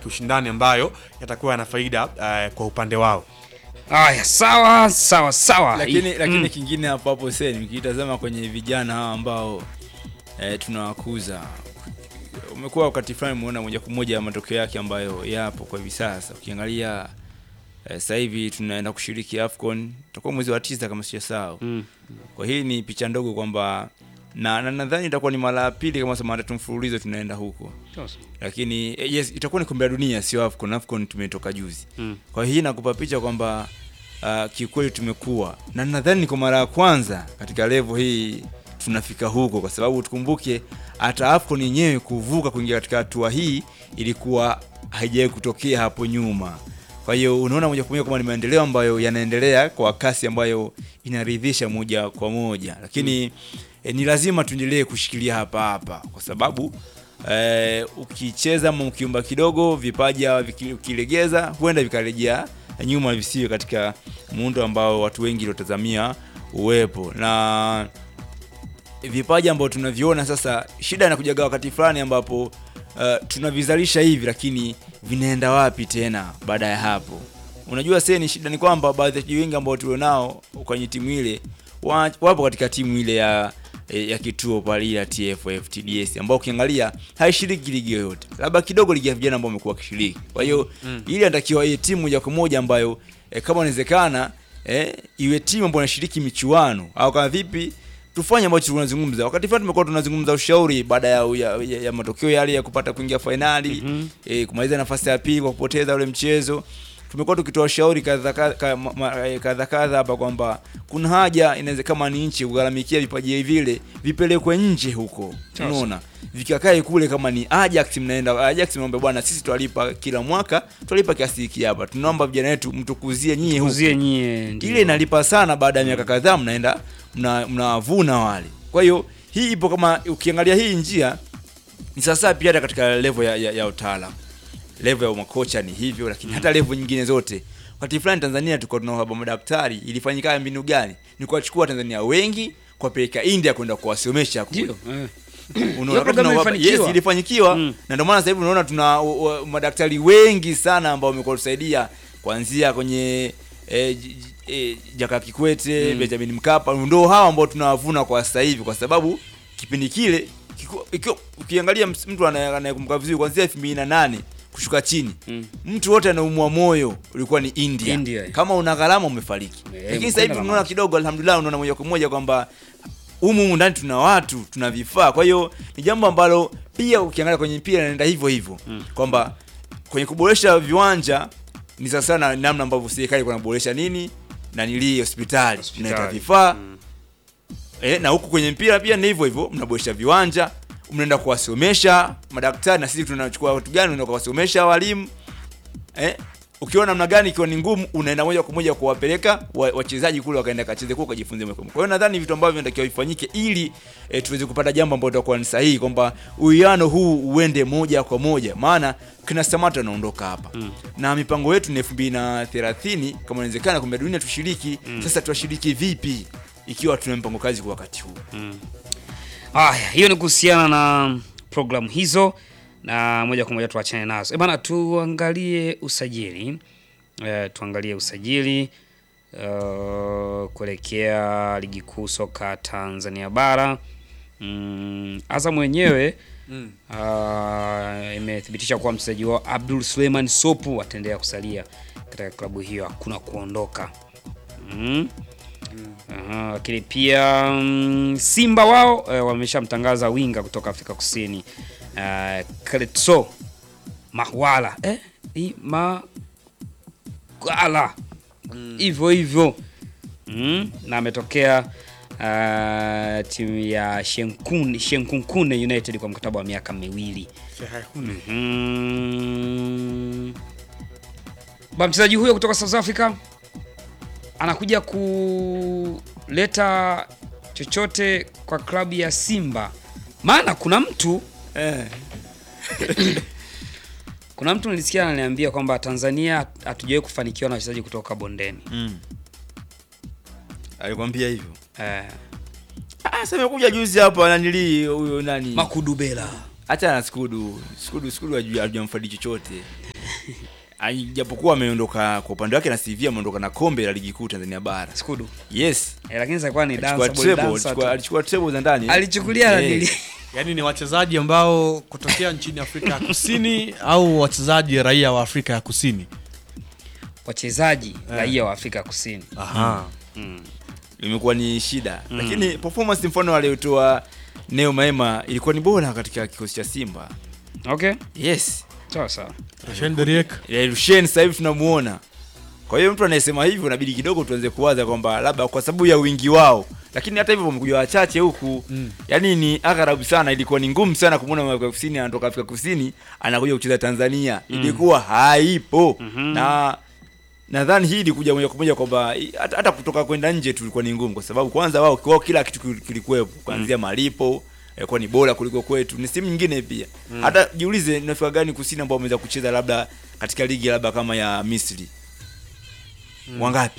kiushindani ambayo yatakuwa yana faida eh, kwa upande wao. Haya, sawa sawa sawa. lakini I- lakini mm. kingine hapo hapo sen nikitazama kwenye vijana hawa ambao eh, tunawakuza umekuwa wakati fulani umeona moja kwa moja matokeo yake ambayo yapo kwa hivi sasa ukiangalia eh, sasa hivi tunaenda kushiriki afcon tutakuwa mwezi wa tisa kama sijasahau Mm. kwa hii ni picha ndogo kwamba na na nadhani itakuwa ni mara ya pili kama sema tatu mfululizo tunaenda huko lakini eh, yes itakuwa ni kombe la dunia sio afcon afcon tumetoka juzi Mm. kwa hiyo hii nakupa picha kwamba uh, kiukweli tumekuwa na nadhani ni kwa mara ya kwanza katika level hii tunafika huko kwa sababu tukumbuke hata afcon yenyewe kuvuka kuingia katika hatua hii ilikuwa haijawahi kutokea hapo nyuma kwa hiyo unaona moja kwa moja kwamba ni maendeleo ambayo yanaendelea kwa kasi ambayo inaridhisha moja kwa moja lakini eh, ni lazima tuendelee kushikilia hapa hapa kwa sababu eh, ukicheza ama ukiumba kidogo vipaja viki- ukilegeza huenda vikarejea nyuma visiwe katika muundo ambao watu wengi waliotazamia uwepo na vipaji ambao tunaviona sasa shida inakujaga wakati fulani ambapo uh, tunavizalisha hivi lakini vinaenda wapi tena baada ya hapo unajua sasa ni shida ni kwamba baadhi ya wachezaji wengi ambao tulionao kwenye timu ile wa- wapo katika timu ile ya ya kituo pale ile ya TFF TDS ambao ukiangalia haishiriki ligi yoyote labda kidogo ligi ya vijana ambao wamekuwa wakishiriki kwa hiyo mm. ili anatakiwa iwe timu moja kwa moja ambayo eh, kama inawezekana eh, iwe timu ambayo inashiriki michuano au kama vipi tufanye ambacho tunazungumza wakati fulani tumekuwa tunazungumza ushauri baada ya, ya, ya, ya matokeo yale ya kupata kuingia fainali mm-hmm. e, kumaliza nafasi ya pili kwa kupoteza ule mchezo tumekuwa tukitoa ushauri kadha kadha ka- ma- ma- eh, kadha kadha hapa kwamba kuna haja inaweza kama ni nchi kugharamikia vipaji vile vipelekwe nje huko unaona vikakae kule kama ni Ajax mnaenda Ajax mnaomba bwana sisi twalipa kila mwaka twalipa kiasi hiki hapa tunaomba vijana wetu mtukuzie nyie huko Kuzie nyie ndio. ile inalipa sana baada ya miaka kadhaa mnaenda mna- mnawavuna wale kwa hiyo hii ipo kama ukiangalia hii njia ni sasa pia hata katika level ya, ya, ya utaalam level ya makocha ni hivyo lakini hata level nyingine zote wakati fulani tanzania tulikuwa tuna uhaba wa madaktari ilifanyika mbinu gani ni kuwachukua tanzania wengi kuwapeleka india kwenda kuwasomesha kule Ndio. eh. Unaona, Hiyo wakati programu tuna- ilifanikiwa. yes, ilifanikiwa Mm. na ndio maana sasa hivi unaona tuna u- u- madaktari wengi sana ambao wamekuwa tusaidia kuanzia kwenye eh, j- j- eh, Jakaya Kikwete Mm. Benjamin Mkapa ndio hawa ambao tunawavuna kwa sasa hivi kwa sababu kipindi kile kiku- ikiwa- ukiangalia ms- mtu anaye- anayekumbuka vizuri kuanzia 2008 kushuka chini Mm. mtu wote anaumwa moyo ulikuwa ni India, India. kama una gharama umefariki Eh, lakini sasa hivi mkwenda tunaona maji. kidogo alhamdulillah unaona moja kwa moja kwamba humu humu ndani tuna watu tuna vifaa kwa hiyo ni jambo ambalo pia ukiangalia kwenye mpira inaenda hivyo hivyo Mm. kwamba kwenye kuboresha viwanja ni sasa sana namna ambavyo serikali kunaboresha nini na nili hospitali Hospitali. mnaleta vifaa Mm. eh, na huku kwenye mpira pia ni hivyo hivyo mnaboresha viwanja mnaenda kuwasomesha madaktari na sisi tunachukua watu gani unaenda kuwasomesha walimu eh, ukiona namna gani ikiwa ni ngumu unaenda moja kwa moja kuwapeleka wa- wachezaji kule wakaenda kacheze kule kajifunze moja kwa moja. Kwa hiyo nadhani vitu ambavyo vinatakiwa vifanyike ili e, tuweze kupata jambo ambalo litakuwa ni sahihi kwamba uwiano huu uende moja kwa moja, maana kina Samata anaondoka hapa Mm. na mipango yetu ni 2030 kama inawezekana kombe la dunia tushiriki. Sasa tuwashiriki vipi ikiwa tuna mpango kazi kwa wakati huu? Haya, hiyo ni kuhusiana na programu hizo, na moja kwa moja tuachane nazo. E bana, tuangalie usajili e, tuangalie usajili uh, kuelekea ligi kuu soka Tanzania bara. Mm, Azam wenyewe Mm. uh, imethibitisha kuwa mchezaji wao Abdul Suleiman Sopu ataendelea kusalia katika klabu hiyo, hakuna kuondoka mm. Aha, lakini pia mm, Simba wao eh, wameshamtangaza winga kutoka Afrika Kusini uh, Kletso Mahwala eh, hii Magala hivyo hivyo mm, na ametokea uh, timu ya Shenkun Shenkunkune United kwa mkataba wa miaka miwili. Mhm. Ba mchezaji huyo kutoka South Africa anakuja kuleta chochote kwa klabu ya Simba, maana kuna mtu Eh. kuna mtu nilisikia ananiambia kwamba Tanzania hatujawahi kufanikiwa na wachezaji kutoka bondeni Mm. Alikwambia hivyo. eh, Ah, sasa amekuja juzi hapa nanili huyo nani? Makudubela Acha na Skudu. Skudu Skudu haju- hajamfaidi chochote. Ai, japokuwa ameondoka kwa upande wake na CV ameondoka na kombe la ligi kuu Tanzania bara. Skudu. Yes. Eh, lakini sasa kwa ni Alichukua dancer boy treble, dancer. alichukua- tu. alichukua treble za ndani. Alichukulia Eh. nanili. Yaani ni wachezaji ambao kutokea nchini Afrika ya Kusini au wachezaji raia wa Afrika ya Kusini. Wachezaji raia wa Afrika Kusini. Aha. imekuwa ni shida lakini performance mfano aliyotoa Neo Maema ilikuwa ni bora katika kikosi cha Simba. Okay. Yes. Sawa sawa. Rushen Deriek. Eh, Rushen sasa hivi tunamuona. Kwa hiyo mtu anayesema hivyo inabidi kidogo tuanze kuwaza kwamba labda kwa sababu ya wingi wao, lakini hata hivyo wamekuja wachache huku Mm. yaani ni agharabu sana, ilikuwa ni ngumu sana kumwona Afrika Kusini anatoka Afrika Kusini anakuja kucheza Tanzania, ilikuwa haipo na nadhani hii ilikuja moja kwa moja kwamba i- hata, hata kutoka kwenda nje tu ilikuwa ni ngumu, kwa sababu kwanza wao kwao kila kitu kil- kilikuwepo kuanzia malipo ilikuwa ni bora kuliko kwetu, ni simu nyingine pia. Hata jiulize ni Afrika gani kusini ambao wameweza kucheza labda katika ligi labda kama ya Misri wangapi?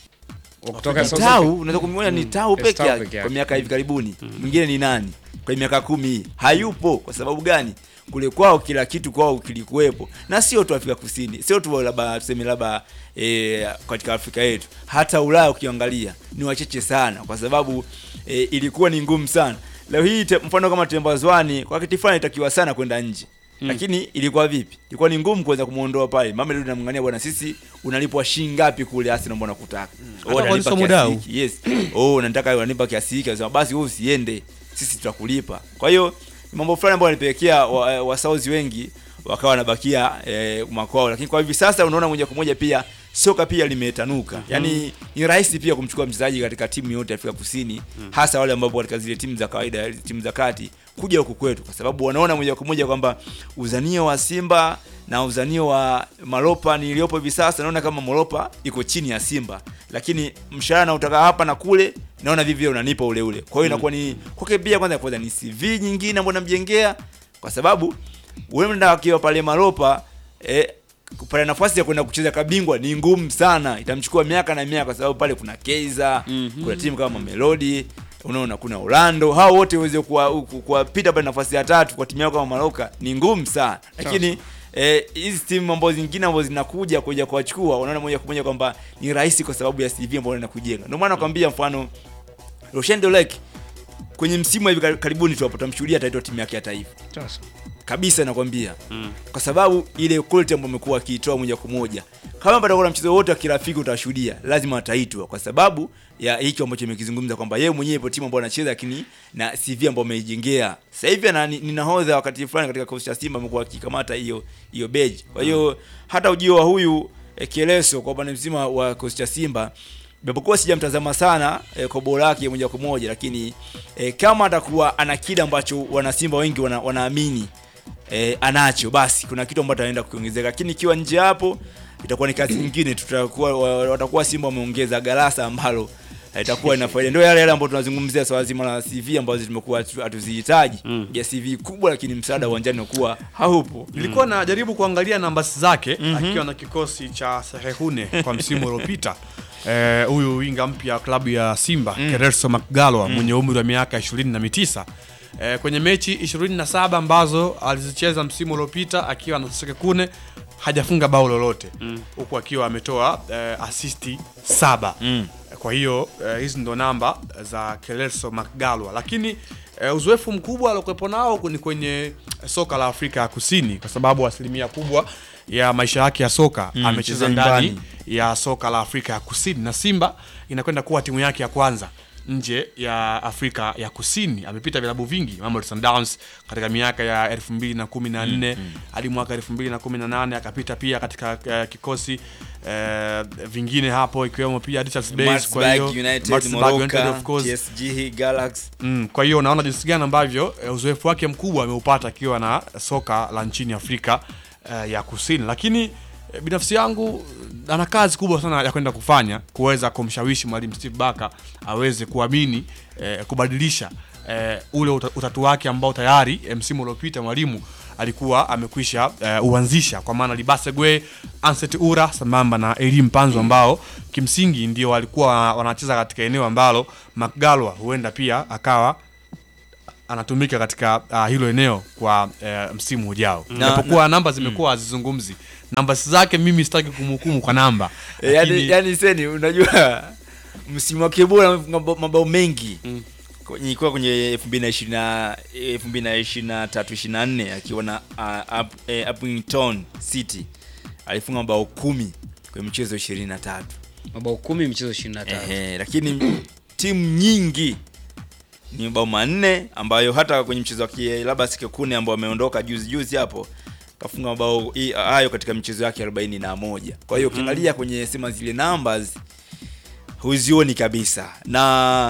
Kutoka Ni South Tau, Africa. unaweza kumwona ni Mm. Tau Yes, peke Tau yake peke yake. kwa miaka hivi karibuni. Mwingine ni nani? Kwa miaka kumi hii hayupo. Kwa sababu gani? Kule kwao kila kitu kwao kilikuwepo, na sio tu Afrika Kusini, sio tu labda tuseme labda e, katika Afrika yetu, hata Ulaya ukiangalia ni wachache sana, kwa sababu e, ilikuwa ni ngumu sana. Leo hii te, mfano kama Tembazwani kwa kitu fulani itakiwa sana kwenda nje lakini ilikuwa vipi? Ilikuwa ni ngumu kuweza kumuondoa pale. Mamelodi namngania bwana, sisi unalipwa shilingi ngapi kule Arsenal, mbona kutaka Hata oh, kwa nalipa Liso kiasi Mudau. hiki. Yes. Oh, nataka unanipa kiasi hiki. Anasema basi wewe usiende. Sisi tutakulipa. Kwa hiyo ni mambo fulani ambayo yanapelekea wa, wa South wengi wakawa wanabakia eh, makwao, lakini kwa hivi sasa unaona moja kwa moja pia soka pia limetanuka. Yaani ni rahisi pia kumchukua mchezaji katika timu yote ya Afrika Kusini, hasa wale ambao katika zile timu za kawaida, timu za kati kuja huku kwetu, kwa sababu wanaona moja kwa moja kwamba uzanio wa Simba na uzanio wa Malopa niliyopo hivi sasa, naona kama Malopa iko chini ya Simba, lakini mshahara nautaka hapa na kule, naona vivyo unanipa ule ule. Kwa hiyo inakuwa ni kwake pia, kwanza kwanza ni CV nyingine ambayo namjengea, kwa sababu wewe ndio akiwa pale Malopa eh, pale nafasi ya kwenda kucheza kabingwa ni ngumu sana, itamchukua miaka na miaka, kwa sababu pale kuna Kaizer, kuna timu kama Mamelodi unaona kuna Orlando, hao wote uweze kuwa- ku- kuwapita pale nafasi ya tatu kwa timu yako kama Maloka ni ngumu sana, lakini eh, hizi timu ambazo zingine ambazo zinakuja kuja kuwachukua, unaona moja kwa moja kwamba ni rahisi kwa sababu ya CV ambayo inakujenga. Ndio maana nakwambia mfano Roshan Dolek kwenye msimu wa hivi kar- karibuni tu hapo tutamshuhudia ataitwa timu yake ya taifa Sasa. kabisa nakwambia kwa sababu ile quality ambayo amekuwa akiitoa moja kwa moja kama patakuwa na mchezo wote wa kirafiki utashuhudia lazima ataitwa kwa sababu ya hicho ambacho imekizungumza kwamba yeye mwenyewe ipo timu ambayo anacheza lakini na CV ambayo ameijengea sasa hivi ana ni ni nahodha wakati fulani katika kikosi cha Simba amekuwa akikamata hiyo hiyo beji kwa hiyo hata ujio wa huyu eh, Kieleso kwa upande mzima wa kikosi cha Simba japokuwa sijamtazama sana eh, kwa bora yake moja kwa moja lakini eh, kama atakuwa ana kile ambacho wanasimba wengi wana, wanaamini eh, anacho basi kuna kitu ambacho anaenda kukiongezeka lakini ikiwa nje hapo itakuwa ni kazi nyingine tutakuwa wa- watakuwa simba wameongeza galasa ambalo eh, itakuwa ina faida ndio yale yale ambayo tunazungumzia swala zima la CV ambazo tumekuwa hatu- hatuzihitaji ya CV kubwa lakini msaada uwanjani unakuwa haupo Nilikuwa najaribu kuangalia nambasi zake akiwa na kikosi cha Sehehune kwa msimu uliopita. Eh, huyu winga mpya wa klabu ya Simba Kereso Makgalwa mwenye umri wa miaka 29 eh, kwenye mechi 27 ambazo alizicheza msimu uliopita akiwa na Sekekune hajafunga bao lolote huku akiwa ametoa eh, asisti saba kwa hiyo eh, hizi ndo namba za Kelso Makgalwa, lakini eh, uzoefu mkubwa aliokuwepo nao ni kwenye soka la Afrika ya Kusini, kwa sababu asilimia kubwa ya maisha yake ya soka Mm, amecheza cheza ndani nyumbani. ya soka la Afrika ya Kusini, na Simba inakwenda kuwa timu yake ya kwanza nje ya Afrika ya Kusini. Amepita vilabu vingi, Mamelodi Sundowns katika miaka ya 2014 hadi mwaka 2018 akapita pia katika eh, kikosi eh, vingine hapo ikiwemo pia Richards Base. Kwa hiyo Maritzburg United, Maritzburg United, Moroka, of course. TSG Galaxy Mm, kwa hiyo unaona jinsi gani ambavyo eh, uzoefu wake mkubwa ameupata akiwa na soka la nchini Afrika eh, ya Kusini, lakini eh, binafsi yangu eh, ana kazi kubwa sana ya kwenda kufanya kuweza kumshawishi mwalimu Steve Barker aweze kuamini eh, kubadilisha eh, ule uta- utatu wake ambao tayari eh, msimu uliopita mwalimu alikuwa amekwisha eh, uanzisha kwa maana Libase Gwe, Anset Ura sambamba na Elim Panzo ambao kimsingi ndio walikuwa wanacheza katika eneo ambalo Mcgalwa huenda pia akawa anatumika katika uh, hilo eneo kwa uh, msimu ujao Na- japokuwa namba zimekuwa hazizungumzi namba zake mimi sitaki kumhukumu kwa namba E, yani, lakini- yani seni unajua msimu wake bora amefunga mabao- mabao mengi Kwenye- ilikuwa kwenye elfu mbili na ishirini na elfu mbili na ishirini na tatu ishirini na nne akiwa na uh, up, eh, Upington City alifunga mabao kumi kwenye michezo ishirini na tatu mabao kumi michezo 23 Ehe, lakini timu nyingi ni mabao manne ambayo hata kwenye mchezo wa kie- labda Sekekune ambao ameondoka juzi juzi hapo kafunga mabao i- hayo katika michezo yake arobaini na moja kwa hiyo ukiangalia kwenye sema zile numbers huzioni kabisa na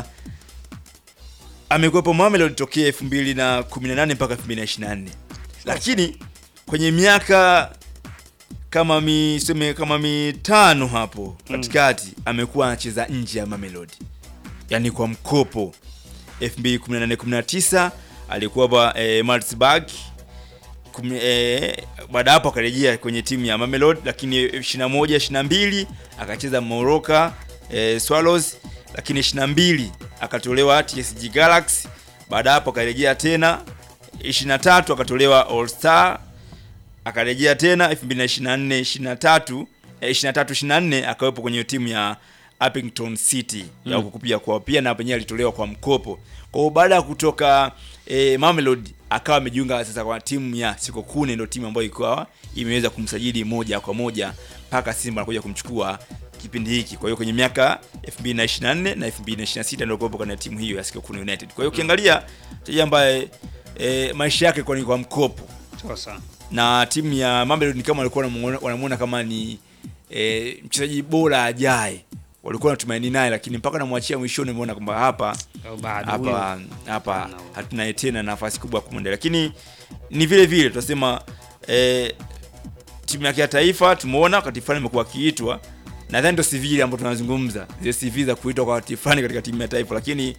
amekuwepo Mamelodi tokea 2018 mpaka 2024 lakini kwenye miaka kama miseme kama mitano hapo katikati amekuwa anacheza nje ya Mamelodi yani kwa mkopo 2018 19 alikuwa ba, eh, Maritzburg Kumi- eh, baada hapo akarejea kwenye timu ya Mamelodi lakini 21 22 akacheza Moroka eh, Swallows lakini 22 akatolewa TSG Galaxy baada hapo akarejea tena 23 akatolewa All Star akarejea tena 2024 23 eh, 23 24 akawepo kwenye timu ya Uppington City ya huko pia kwa pia na penyewe alitolewa kwa mkopo. Kwa hiyo baada ya kutoka eh, Mamelodi akawa amejiunga sasa kwa timu ya Sikokune, ndio timu ambayo ikawa imeweza kumsajili moja kwa moja mpaka Simba anakuja kumchukua kipindi hiki. Kwa hiyo kwenye miaka 2024 na 2026 ndio kuwepo kwenye timu hiyo ya Sikokune United. Kwa hiyo ukiangalia mchezaji ambaye eh, maisha yake kwa ni kwa mkopo sasa na timu ya Mamelodi ni kama walikuwa wanamuona- wanamuona kama ni e, mchezaji bora ajaye, walikuwa wanatumaini naye, lakini mpaka namwachia mwishoni, umeona kwamba hapa Au bado huyo. hapa hapa Hapana. hatunaye tena nafasi kubwa ya kumwendea, lakini ni vile vile tunasema e, timu yake ya taifa tumeona wakati fulani imekuwa akiitwa, nadhani ndio CV ile ambayo tunazungumza zile CV za kuitwa kwa wakati fulani katika timu ya taifa, lakini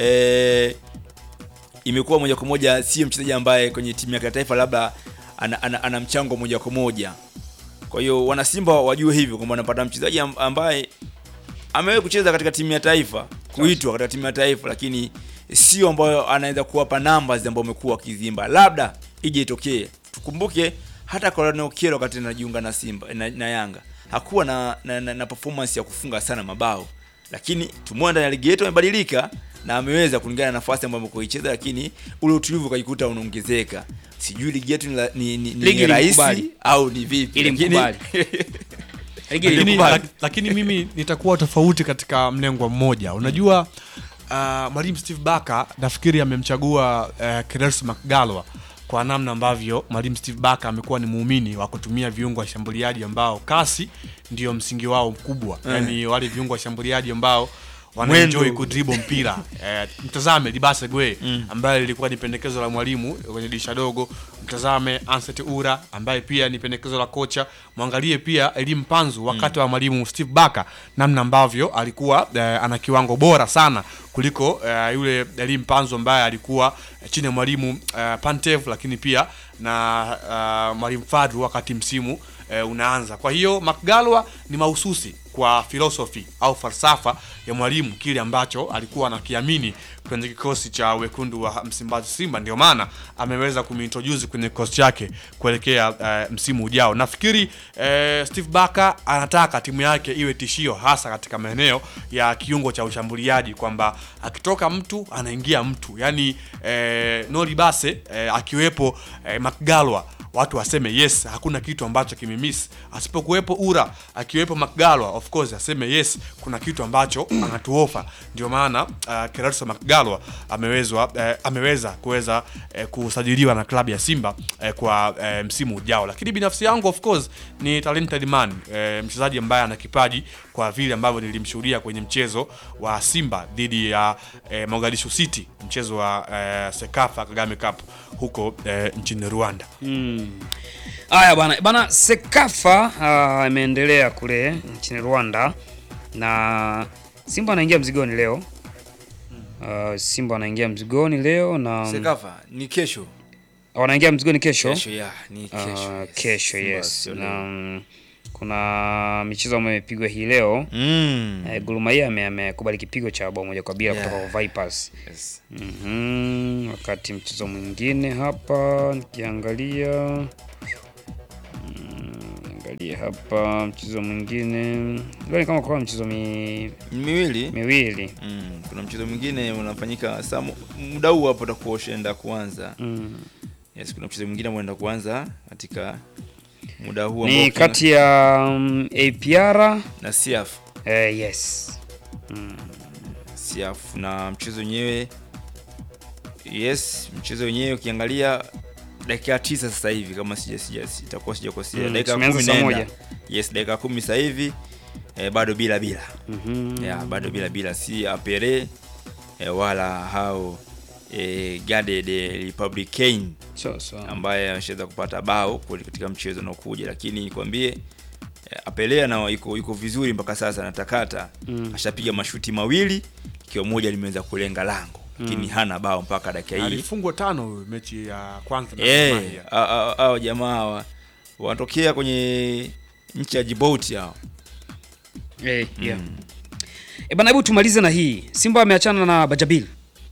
e, imekuwa moja kwa moja sio mchezaji ambaye kwenye timu yake ya taifa labda ana, ana, ana mchango moja kwa moja. Kwa hiyo wanasimba wajue hivyo kwamba wanapata mchezaji am- ambaye amewahi kucheza katika timu ya taifa, kuitwa katika timu ya taifa, lakini sio ambayo anaweza kuwapa numbers ambayo amekuwa akizimba, labda ije itokee. Tukumbuke hata Colonel Okello wakati anajiunga na Simba na, na Yanga hakuwa na, na, na, na performance ya kufunga sana mabao, lakini tumeona ndani ya ligi yetu amebadilika na ameweza kulingana na nafasi ambayo amekuicheza, lakini ule utulivu ukajikuta unaongezeka. Sijui ligi yetu ni, la- ni, ni, ni Ligi rahisi ilimkubali. au ni vipi, Ili lakini- mkubali. Ligi lakini, ilikubali. lak- lakini mimi nitakuwa tofauti katika mlengo mmoja unajua uh, mwalimu steve baka nafikiri amemchagua uh, Keres mcgalwa kwa namna ambavyo mwalimu steve baka amekuwa ni muumini wa kutumia viungo washambuliaji ambao kasi ndio msingi wao mkubwa yani wale viungo washambuliaji ambao wanaenjoy Mwendo. kudribo mpira eh, mtazame Libase Gwe ambaye lilikuwa ni pendekezo la mwalimu kwenye dirisha dogo. Mtazame Anset Ura ambaye pia ni pendekezo la kocha. Mwangalie pia Elim Panzu wakati wa mwalimu Steve Baka, namna ambavyo alikuwa eh, ana kiwango bora sana kuliko eh, yule Elim Panzu ambaye alikuwa eh, chini ya mwalimu eh, Pantev, lakini pia na eh, mwalimu Fadru wakati msimu eh, unaanza. Kwa hiyo Makgalwa ni mahususi kwa filosofi au falsafa ya mwalimu, kile ambacho alikuwa anakiamini kwenye kikosi cha wekundu wa Msimbazi Simba, ndio maana ameweza kumintroduce kwenye kikosi chake kuelekea eh, msimu ujao. Nafikiri eh, Steve Barker anataka timu yake iwe tishio, hasa katika maeneo ya kiungo cha ushambuliaji, kwamba akitoka mtu anaingia mtu, yani eh, Noli Base eh, akiwepo eh, Makgalwa watu waseme yes, hakuna kitu ambacho kimemiss. Asipokuwepo Ura, akiwepo Makgalwa, of course aseme yes, kuna kitu ambacho anatuofa. Ndio maana uh, Kelso Makgalwa amewezwa uh, ameweza kuweza uh, kusajiliwa na klabu ya Simba uh, kwa uh, msimu ujao. Lakini binafsi yangu of course ni talented man uh, mchezaji ambaye ana kipaji kwa vile ambavyo nilimshuhudia kwenye mchezo wa Simba dhidi ya uh, Mogadishu City, mchezo wa uh, Sekafa Kagame Cup huko uh, nchini Rwanda. Haya bana bana, Sekafa ah, imeendelea kule nchini Rwanda na Simba anaingia mzigoni leo. Ah, Simba wanaingia mzigoni leo na Sekafa ni kesho. wanaingia mzigoni kesho. Kesho ya, ni kesho. Ah, yes. kesho Simba yes. sio Na leo. mm, kuna michezo ambayo imepigwa hii leo Mm. eh, Gor Mahia ame- amekubali kipigo cha bao moja kwa bila Yeah. kutoka kwa Vipers. Yes. Mhm, wakati mchezo mwingine hapa nikiangalia mm, angalia hapa mchezo mwingine leo ni kama kwa mchezo mi, miwili miwili mm. kuna mchezo mwingine unafanyika saa mu- muda huu hapo utakuwa ushaenda kuanza mm. yes kuna mchezo mwingine ambao unaenda kuanza katika muda huu ambao ni kuna- kati ya um, APR na siaf eh, yes mm. siaf na mchezo wenyewe yes mchezo wenyewe ukiangalia dakika tisa sasa hivi kama sija sija itakuwa sijakosea Mm, dakika tumeanza kumi saa naenda moja. yes dakika kumi sasa hivi eh, bado bila bila Mhm. yeah, bado bila bila si apere eh, wala hao eh, Garde de Republicain so, so. ambaye ameshaweza kupata bao kuli- katika mchezo unaokuja, lakini nikwambie eh, Apelea na yuko, yuko vizuri mpaka sasa natakata Mm. ashapiga mashuti mawili ikiwa moja limeweza kulenga lango lakini hana bao mpaka dakika hii alifungwa tano huyu mechi ya kwanza na Gor eh Mahia. hao- hao hao jamaa hawa wanatokea kwenye nchi ya Djibouti hao Eh, yeah. E bana, hebu tumalize na hii. Simba ameachana na Bajabil.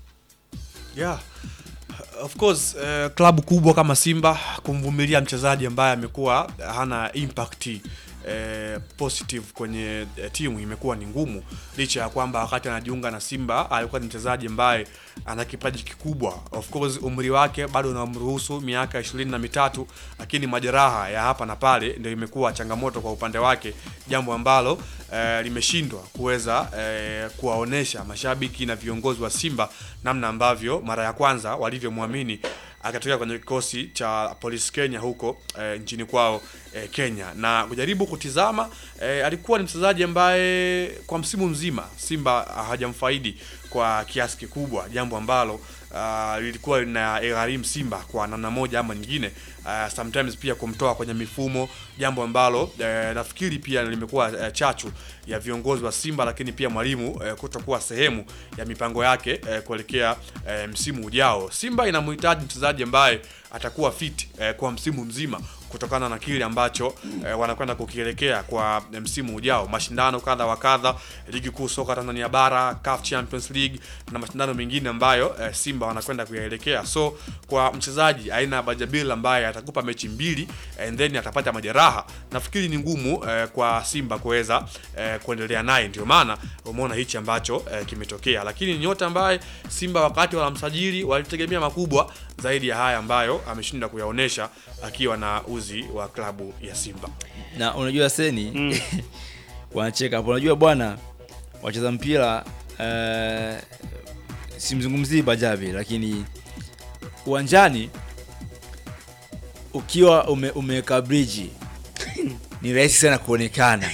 Yeah. Of course uh, klabu kubwa kama Simba kumvumilia mchezaji ambaye amekuwa hana impact eh, positive kwenye eh, timu imekuwa ni ngumu, licha ya kwamba wakati anajiunga na Simba alikuwa ni mchezaji ambaye ana kipaji kikubwa. Of course umri wake bado unamruhusu miaka ishirini na mitatu, lakini majeraha ya hapa na pale ndio imekuwa changamoto kwa upande wake, jambo ambalo eh, limeshindwa kuweza eh, kuwaonesha mashabiki na viongozi wa Simba namna ambavyo mara ya kwanza walivyomwamini akatokea kwenye kikosi cha Police Kenya huko eh, nchini kwao eh, Kenya na kujaribu kutizama eh, alikuwa ni mchezaji ambaye kwa msimu mzima Simba hajamfaidi kwa kiasi kikubwa, jambo ambalo uh, lilikuwa lina gharimu Simba kwa namna moja ama nyingine, uh, sometimes pia kumtoa kwenye mifumo, jambo ambalo eh, nafikiri pia limekuwa eh, chachu ya viongozi wa Simba, lakini pia mwalimu eh, kutokuwa sehemu ya mipango yake eh, kuelekea eh, msimu ujao. Simba inamhitaji mchezaji ambaye atakuwa fit eh, kwa msimu mzima kutokana na kile ambacho eh, wanakwenda kukielekea kwa eh, msimu ujao, mashindano kadha wa kadha, ligi kuu soka Tanzania bara, CAF Champions League na mashindano mengine ambayo eh, Simba wanakwenda kuyaelekea. So kwa mchezaji aina ya Bajabil ambaye atakupa mechi mbili and then atapata majeraha, nafikiri ni ngumu eh, kwa Simba kuweza eh, kuendelea naye. Ndio maana umeona hichi ambacho eh, kimetokea, lakini ni nyota ambaye Simba wakati wanamsajili walitegemea makubwa zaidi ya haya ambayo ameshinda kuyaonesha akiwa na uzi wa klabu ya Simba. na unajua seni wanacheka hapo unajua bwana wacheza mpira uh, simzungumzii bajabi lakini uwanjani ukiwa ume, umeweka briji ni rahisi sana kuonekana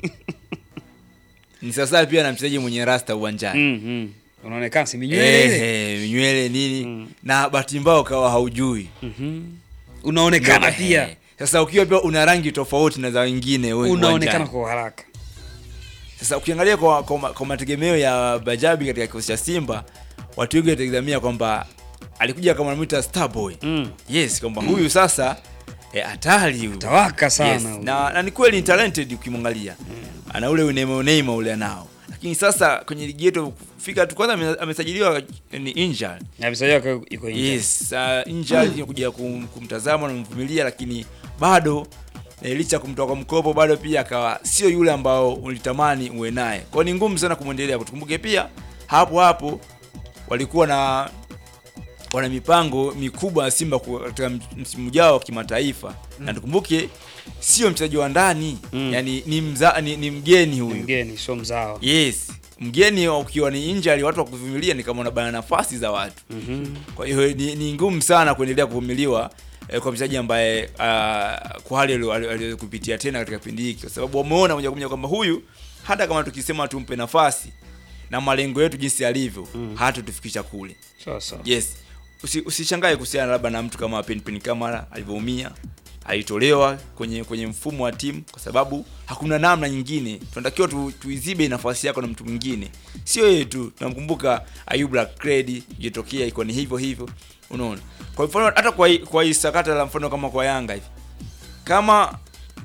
ni sawasawa pia na mchezaji mwenye rasta uwanjani Mm, mm. Unaonekana si minywele ile. Ehe, nywele nini na bahati mbaya ukawa haujui Mhm. Unaonekana Ndio, pia. ehe. sasa ukiwa pia una rangi tofauti na za wengine we- Unaonekana uwanjani. kwa haraka. Sasa ukiangalia kwa, kwa, ma- kwa mategemeo ya Bajabi katika kikosi cha Simba, watu wengi watategemea kwamba alikuja kama wanamwita Starboy. Mm. Yes, kwamba huyu sasa eh, hatari huyu. Tawaka sana. Yes, huyu. na, na ni kweli ni talented ukimwangalia. Ana ule Neymar Neymar ule anao. Lakini sasa kwenye ligi yetu fika tu kwanza ame- amesajiliwa ni injured. Na mchezaji wake yuko nje. Yes, uh, injured kuja kum, kumtazama na kumvumilia lakini bado eh, licha ya kumtoa kwa mkopo bado pia akawa sio yule ambao ulitamani uwe naye. Kwa hiyo ni ngumu sana kumwendelea. Tukumbuke pia hapo hapo walikuwa na wana mipango mikubwa ya Simba ku- katika msimu ujao wa kimataifa na tukumbuke sio mchezaji wa ndani Mm. yani ni, mza, ni, ni mgeni Ni huyu Mgeni sio mzao. yes mgeni ukiwa ni injury watu wa kuvumilia ni kama unabana nafasi za watu Mhm. kwa hiyo ni, ni ngumu sana kuendelea kuvumiliwa eh, kwa mchezaji ambaye uh, kwa hali alio- alio- aliyokupitia tena katika kipindi hiki, kwa sababu wameona moja kwa moja kwamba huyu hata kama tukisema tumpe nafasi na malengo yetu jinsi yalivyo mm. hatutufikisha kule. Sawa sawa. Yes, Usi, usishangae kuhusiana labda na mtu kama Penpin Kamara alivyoumia, alitolewa kwenye kwenye mfumo wa timu kwa sababu hakuna namna nyingine. Tunatakiwa tu, tuizibe nafasi yako na mtu mwingine, sio yeye tu. Tunamkumbuka Ayub Lakredi, ilitokea iko ni hivyo hivyo, unaona. Kwa mfano hata kwa hii- kwa hii sakata la mfano kama kwa Yanga hivi, kama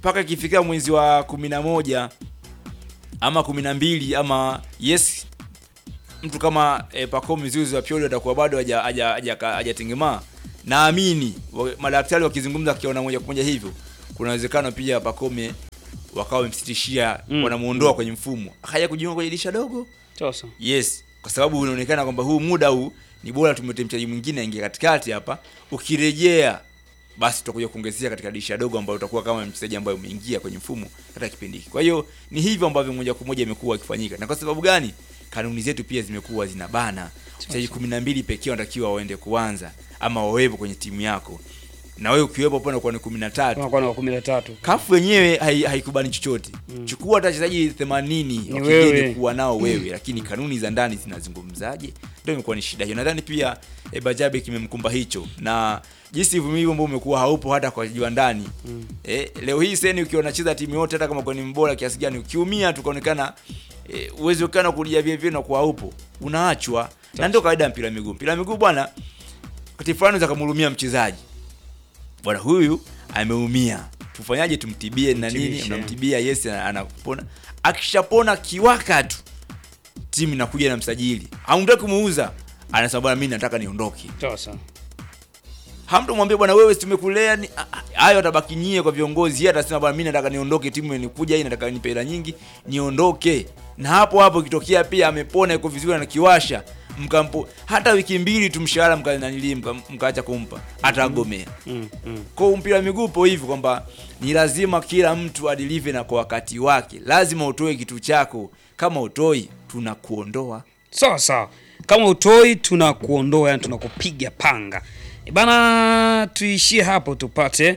mpaka ikifika mwezi wa kumi na moja ama kumi na mbili ama yes mtu kama e, Pacome Zouzoua wa Pioli atakuwa bado haja- haja- haja- hajatengemaa naamini wa- madaktari wakizungumza akiona moja kwa moja hivyo kuna uwezekano pia Pacome wakawa wamemsitishia Mm. wanamuondoa kwenye mfumo akaja kujiunga kwenye dirisha dogo Sasa. yes kwa sababu inaonekana kwamba huu muda huu ni bora tumete mchezaji mwingine aingie katikati hapa ukirejea basi tutakuja kuongezea katika dirisha dogo ambayo utakuwa kama mchezaji ambaye umeingia kwenye mfumo katika kipindi hiki kwa hiyo ni hivyo ambavyo moja kwa moja imekuwa ikifanyika na kwa sababu gani kanuni zetu pia zimekuwa zinabana wachezaji kumi na mbili pekee wanatakiwa waende kuanza ama wawepo kwenye timu yako na wewe ukiwepo pale unakuwa ni kumi na tatu Tunakuwa na wa 13. kafu wenyewe hai- haikubani chochote chukua hata wachezaji 80 wa wewe. kigeni kuwa nao wewe lakini kanuni za ndani zinazungumzaje ndio imekuwa ni shida hiyo nadhani pia e, bajabe kimemkumba hicho na jinsi uvumilivu ambao umekuwa haupo hata kwa wachezaji wa ndani e, leo hii seni ukiwa unacheza timu yote hata kama kwa ni mbora kiasi gani ukiumia tukaonekana e, uwezekano wa kulia vile vile na kuwa haupo unaachwa na ndio kawaida ya mpira wa miguu mpira wa miguu bwana wakati fulani unaweza kumhurumia mchezaji bwana huyu ameumia tufanyaje tumtibie na nini Mtibishe. unamtibia yes ana- anapona akishapona kiwaka tu timu inakuja na msajili hamtaki kumuuza anasema bwana mimi nataka niondoke Sasa. hamtomwambia bwana wewe si tumekulea ni a- a- hayo atabaki nyie kwa viongozi yeye atasema bwana mimi nataka niondoke timu imekuja hii nataka nipe hela nyingi niondoke na hapo hapo ikitokea pia amepona iko vizuri na kiwasha mkampo hata wiki mbili tu mshahara mkananili mkaacha kumpa atagomea Mm, mm. kwa mpira wa miguu upo hivi kwamba ni lazima kila mtu adilive na kwa wakati wake lazima utoe kitu chako kama utoi tunakuondoa Sawa sawa. Kama utoi tunakuondoa, yani tunakupiga panga. E bana, tuishie hapo tupate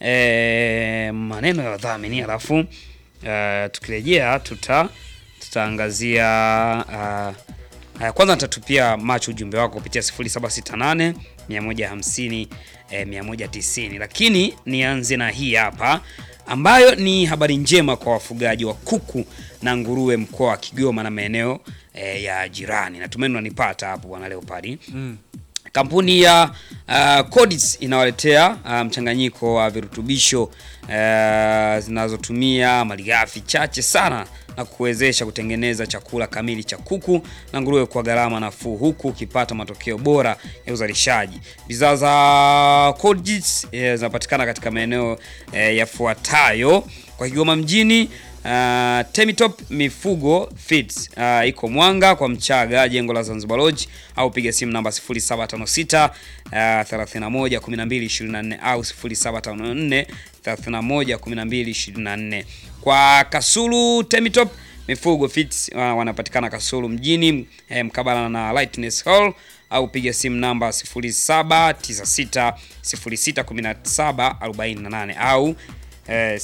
e, maneno ya wadhamini alafu e, tukirejea tuta tutaangazia uh, uh, kwanza nitatupia macho ujumbe wako kupitia 0768 150 eh, 190, lakini nianze na hii hapa ambayo ni habari njema kwa wafugaji wa kuku na nguruwe mkoa wa Kigoma na maeneo eh, ya jirani. Natumaini unanipata hapo bwana Leopard. Kampuni ya uh, Codis inawaletea uh, mchanganyiko wa virutubisho uh, zinazotumia malighafi chache sana na kuwezesha kutengeneza chakula kamili cha kuku na nguruwe kwa gharama nafuu huku ukipata matokeo bora ya uzalishaji. Bidhaa za Codis eh, zinapatikana katika maeneo eh, yafuatayo kwa Kigoma mjini Uh, Temitop Mifugo Feeds uh, iko Mwanga kwa Mchaga, jengo la Zanzibar Lodge, au piga simu namba 0756 uh, 31 12 24 au 0754 31 12 24. Kwa Kasulu Temitop Mifugo Feeds uh, wanapatikana Kasulu mjini eh, mkabala na Lightness Hall au piga simu namba 0796 0617 48 au eh,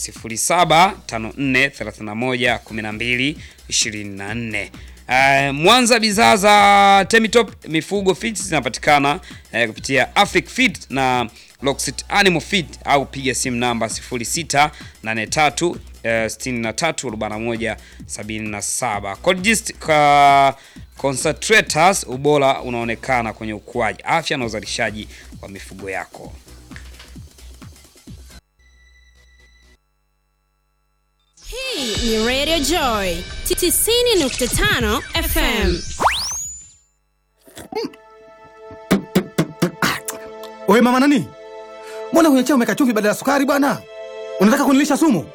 0754311224. Eh, Mwanza bidhaa za Temitop Mifugo Feeds zinapatikana eh, kupitia Afric Feed na Loxit Animal Feed au piga simu namba 0683 eh, 63 77. Colgist ka concentrators, ubora unaonekana kwenye ukuaji, afya na uzalishaji wa mifugo yako. Hii ni Radio Joy 90.5 FM. Wewe mama nani? Mbona kwenye chai umeweka chumvi badala ya sukari bwana? Unataka kunilisha sumu?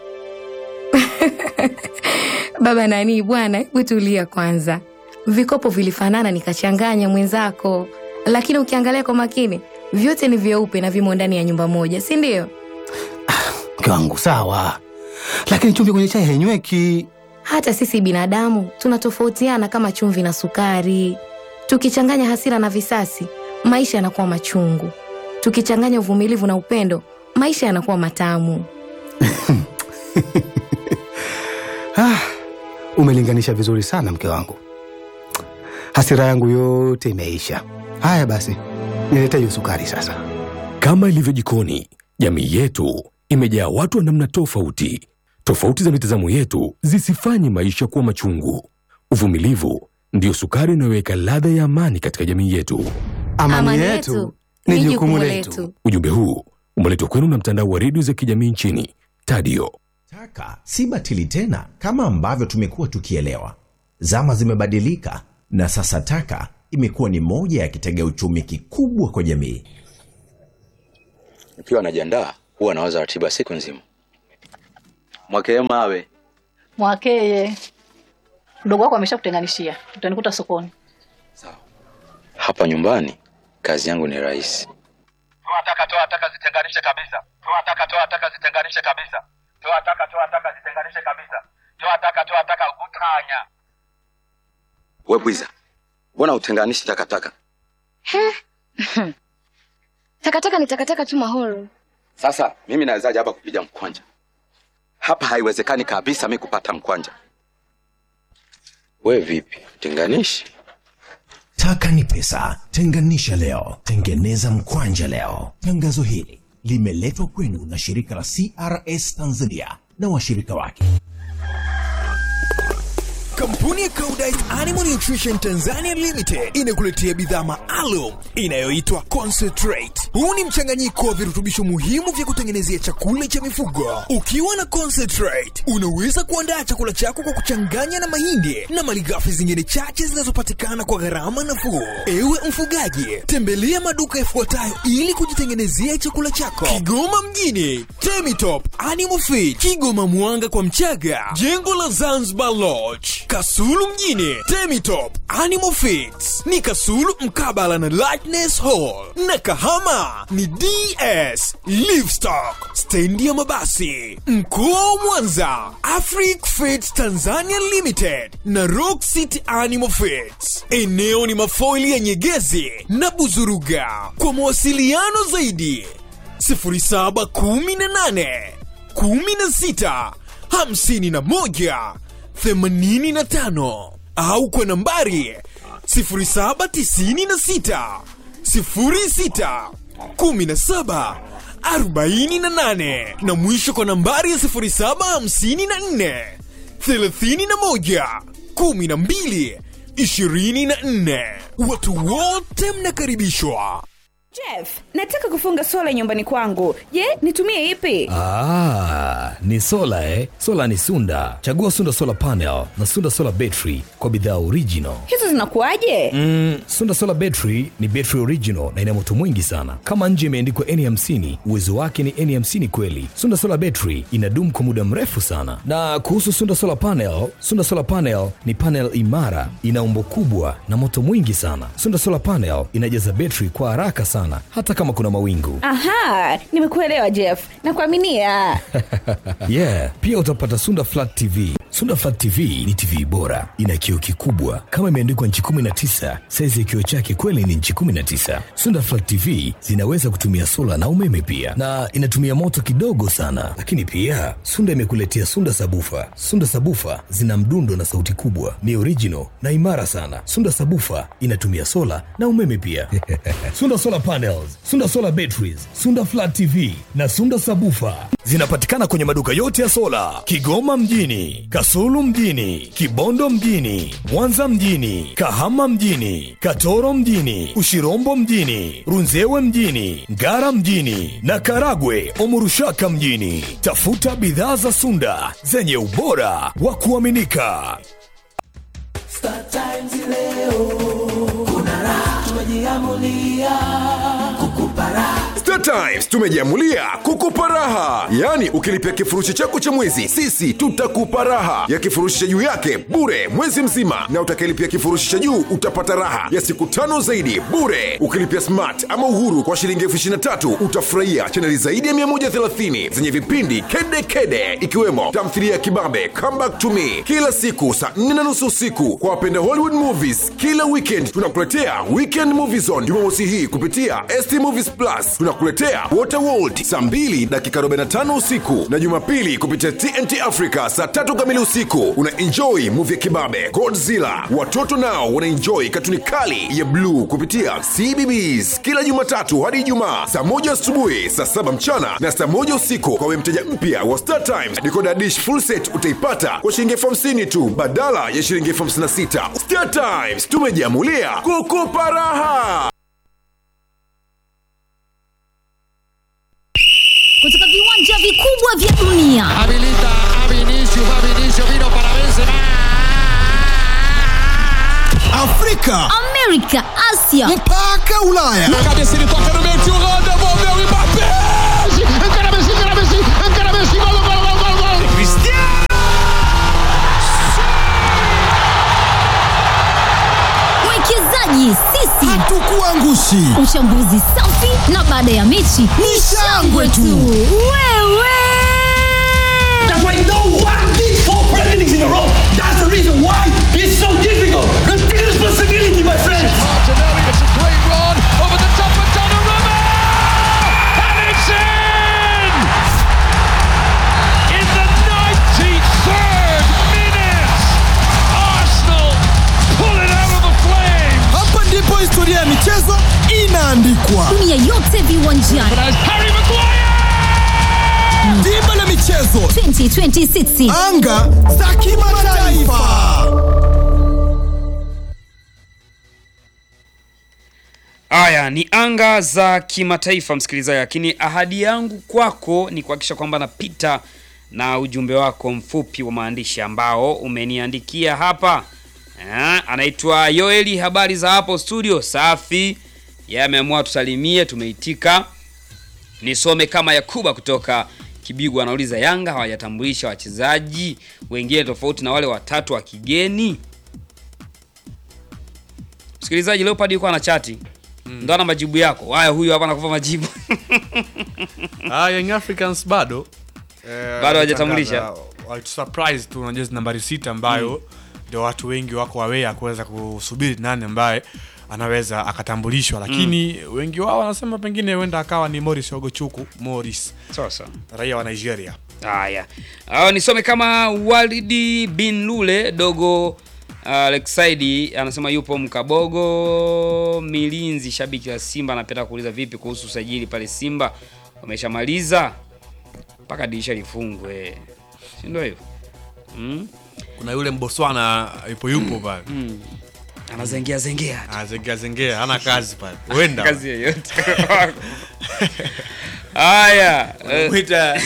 Baba nani bwana, hebu tulia kwanza. Vikopo vilifanana nikachanganya mwenzako, lakini ukiangalia kwa makini vyote ni vyeupe na vimo ndani ya nyumba moja, si ndio? Mke wangu sawa, lakini chumvi kwenye chai hainyweki. Hata sisi binadamu tunatofautiana kama chumvi na sukari. Tukichanganya hasira na visasi, maisha yanakuwa machungu. Tukichanganya uvumilivu na upendo, maisha yanakuwa matamu. Ah, umelinganisha vizuri sana mke wangu. Hasira yangu yote imeisha. Haya basi, nilete hiyo sukari sasa. Kama ilivyo jikoni, jamii yetu imejaa watu wa namna tofauti. Tofauti za mitazamo yetu zisifanye maisha kuwa machungu. Uvumilivu ndiyo sukari inayoweka ladha ya amani katika jamii yetu. Amani, yetu ni jukumu letu. Ujumbe huu umeletwa kwenu na mtandao wa redio za kijamii nchini Tadio. Taka si batili tena kama ambavyo tumekuwa tukielewa. Zama zimebadilika na sasa taka imekuwa ni moja ya kitega uchumi kikubwa kwa jamii. Nikiwa najiandaa huwa nawaza ratiba siku nzima. Mwakee mawe Mwakeye, mdogo wako ameshakutenganishia, utanikuta sokoni. hapa nyumbani, kazi yangu ni rahisi. toa taka toa taka zitenganishe kabisa toa taka toa taka zitenganishe kabisa toa taka toa taka zitenganishe kabisa toa taka toa taka utanya We bwiza, mbona utenganishi takataka? Takataka ni takataka tu Mahoro. Sasa mimi nawezaje hapa kupiga mkwanja? Hapa haiwezekani kabisa mi kupata mkwanja. We vipi, tenganishi? Taka ni pesa, tenganisha leo, tengeneza mkwanja leo. Tangazo hili limeletwa kwenu na shirika la CRS Tanzania na washirika wake. Kampuni ya Koudijt Animal Nutrition Tanzania Limited inakuletea bidhaa maalum inayoitwa Concentrate. Huu ni mchanganyiko wa virutubisho muhimu vya kutengenezea chakula cha mifugo. Ukiwa na Concentrate, unaweza kuandaa chakula chako kwa kuchanganya na mahindi na malighafi zingine chache zinazopatikana kwa gharama nafuu. Ewe mfugaji, tembelea maduka yafuatayo ili kujitengenezea chakula chako. Kigoma mjini, Temitop Animal Feed, Kigoma Mwanga kwa Mchaga, jengo la Zanzibar Lodge, Kasulu mjini, Temitop Animal Feeds ni Kasulu mkabala na Lightness Hall, na Kahama ni DS Livestock, stendi ya mabasi. Mkoa wa Mwanza, Afric Feeds Tanzania Limited na Rock City Animal Feeds. Eneo ni mafoili ya Nyegezi na Buzuruga. Kwa mawasiliano zaidi 0718 16 51 85 au kwa nambari 0796 06 17 48 na mwisho kwa nambari ya 0754 31 12 24. Watu wote mnakaribishwa. Jeff, nataka kufunga sola nyumbani kwangu. Je, nitumie ipi? Ah, ni sola eh? Sola ni Sunda. Chagua Sunda Solar Panel na Sunda Solar Battery kwa bidhaa original. Hizo zinakuwaje? Mm, Sunda Solar Battery ni battery original na ina moto mwingi sana. Kama nje imeandikwa N50, uwezo wake ni N50 kweli. Sunda Solar Battery inadumu kwa muda mrefu sana. Na kuhusu Sunda Solar Panel, Sunda Solar Panel ni panel imara, ina umbo kubwa na moto mwingi sana. Sunda Solar Panel inajaza battery kwa haraka sana hata kama kuna mawingu. Aha, nimekuelewa Jeff. Nakuaminia. yeah, pia utapata Sunda Flat TV. Sunda Flat TV ni TV bora, ina kioo kikubwa kama imeandikwa nchi 19. Saizi ya kioo chake kweli ni nchi 19. Sunda Flat TV zinaweza kutumia sola na umeme pia, na inatumia moto kidogo sana. Lakini pia Sunda imekuletea Sunda Sabufa. Sunda Sabufa zina mdundo na sauti kubwa, ni original na imara sana. Sunda Sabufa inatumia sola na umeme pia. Sunda Solar Panels, Sunda Solar Batteries, Sunda Flat TV na Sunda Sabufa zinapatikana kwenye maduka yote ya sola Kigoma mjini, Kasulu mjini, Kibondo mjini, Mwanza mjini, Kahama mjini, Katoro mjini, Ushirombo mjini, Runzewe mjini, Ngara mjini na Karagwe Omurushaka mjini. Tafuta bidhaa za Sunda zenye ubora wa kuaminika. Star Times leo kuna raha, tumejiamulia kukupa raha. Star Times tumejiamulia kukupa raha, yaani ukilipia kifurushi chako cha mwezi, sisi tutakupa raha ya kifurushi cha juu yake bure mwezi mzima, na utakayelipia kifurushi cha juu utapata raha ya siku tano zaidi bure. Ukilipia smart ama uhuru kwa shilingi elfu ishirini na tatu utafurahia chaneli zaidi ya 130 zenye vipindi kede kede, ikiwemo tamthilia ya kibabe Come Back to Me kila siku saa 4 na nusu usiku. Kwa wapenda Hollywood movies, kila weekend tunakuletea Weekend Movie Zone Jumamosi hii kupitia ST Movies Plus. Tunakuletea Waterworld saa 2 dakika 45 usiku na Jumapili kupitia TNT Africa saa tatu kamili usiku. Una enjoy movie ya kibabe Godzilla. Watoto nao wana enjoy katuni kali ya bluu kupitia CBBS kila Jumatatu hadi Ijumaa saa moja asubuhi, saa saba mchana na saa moja usiku. Kwa wewe mteja mpya wa Star Times, decoder dish full set utaipata kwa shilingi elfu hamsini tu badala ya shilingi elfu hamsini na sita. Star Times tumejiamulia kukupa raha. kutoka viwanja vikubwa vya dunia Afrika, Amerika, Asia mpaka Ulaya. Cabeça ele toca no meio, tio Holanda, envolveu o Mbappé. Encara Messi, encara Messi, encara Messi, gol, gol, gol, gol, gol. Cristiano! mwekezaji sisi Hatukuangushi. uchambuzi safi na baada ya mechi ni shangwe tu wewe That's why no one did four presidents in a row. That's the reason why it's so difficult. Take responsibility, my friends. Martinelli, it's a great run over the top of Donnarumma, and it's in in the 93rd minute. Arsenal pull it out of the flames. Hapa ndipo historia ya michezo inaandikwa. dunia yote viwanjani Harry Maguire. Dimba la michezo, 2026 anga za kimataifa. Haya ni anga za kimataifa msikilizaji, lakini ahadi yangu kwako ni kuhakikisha kwamba napita na ujumbe wako mfupi wa maandishi ambao umeniandikia hapa. Eh, anaitwa Yoeli, habari za hapo studio? Safi. Yeye ameamua tusalimie, tumeitika. Nisome kama Yakuba kutoka Kibigwa anauliza Yanga hawajatambulisha wachezaji wengine tofauti na wale watatu wa kigeni. Msikilizaji, Leopard yuko ana chati ndo ana majibu yako. Haya, huyu hapa anakupa majibu Ah, Young Africans bado eh, Bado hawajatambulisha? walitangaza- walitusurprise tu na jezi nambari sita ambayo ndio watu wengi wako aware kuweza kusubiri nani ambaye anaweza akatambulishwa, lakini wengi wao wanasema pengine huenda akawa ni Morris Ogochuku Morris, sasa raia wa Nigeria. Haya, uh, nisome kama Walidi bin Lule dogo uh, Leksaidi anasema yupo Mkabogo Milinzi, shabiki wa Simba, anapenda kuuliza vipi kuhusu usajili pale Simba, wameshamaliza mpaka dirisha lifungwe, si ndio hivyo? Mm? Kuna yule Mboswana yupo yupo pale Mm. Anazengea zengea anazengea zengea, hana kazi pale, huenda kazi yoyote Haya, eh, Wamwita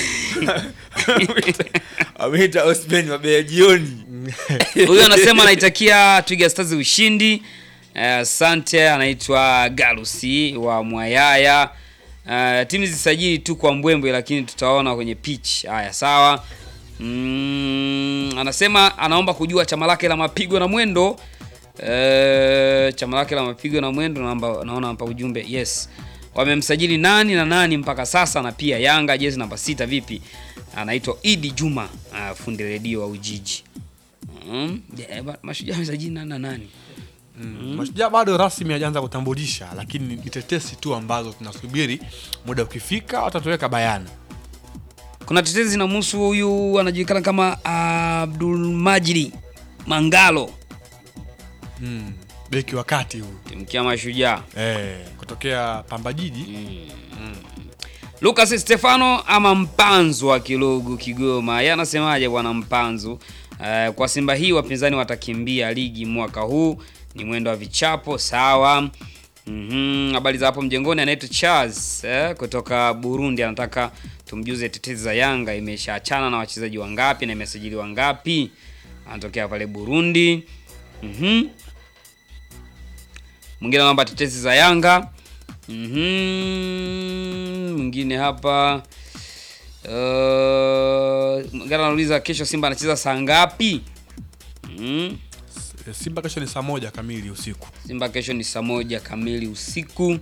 wamwita Osman Mabea jioni. Huyu anasema anaitakia Twiga Stars ushindi. Eh, Asante. anaitwa Galusi wa Mwayaya. Uh, timu zisajili tu kwa mbwembwe, lakini tutaona kwenye pitch. Haya, sawa. Mm, anasema anaomba kujua chama lake la mapigo na mwendo. Eh, chama lake la mapigo na mwendo, naomba naona hapa ujumbe. Yes. Wamemsajili nani na nani mpaka sasa, na pia Yanga jezi namba sita vipi? Anaitwa Idi Juma, uh, fundi redio wa Ujiji. Mm. Yeah, ba- mashujaa wamesajili nani na nani? Mm. Mashujaa bado rasmi hajaanza kutambulisha, lakini ni tetesi tu ambazo tunasubiri muda ukifika watatuweka bayana. Kuna tetezi zinamhusu huyu anajulikana kama Abdul Majidi Mangalo, Mm. Beki wakati huu timkia mashujaa. eh, kutokea Pamba Jiji Lucas Stefano ama Mpanzu wa Kilogu Kigoma, yeye anasemaje bwana Mpanzu? Uh, kwa Simba hii wapinzani watakimbia ligi mwaka huu, ni mwendo wa vichapo sawa. Mhm, habari za hapo mjengoni, anaitwa Charles eh, kutoka Burundi, anataka tumjuze tetezi za Yanga imeshaachana na wachezaji wangapi na imesajili wangapi. Anatokea pale Burundi. Mhm. Mwingine anaomba tetezi za Yanga. Mhm. Mwingine hapa uh, mwingine anauliza kesho Simba anacheza saa ngapi? Mhm. Simba kesho ni saa moja kamili usiku. Simba kesho ni saa moja kamili usiku.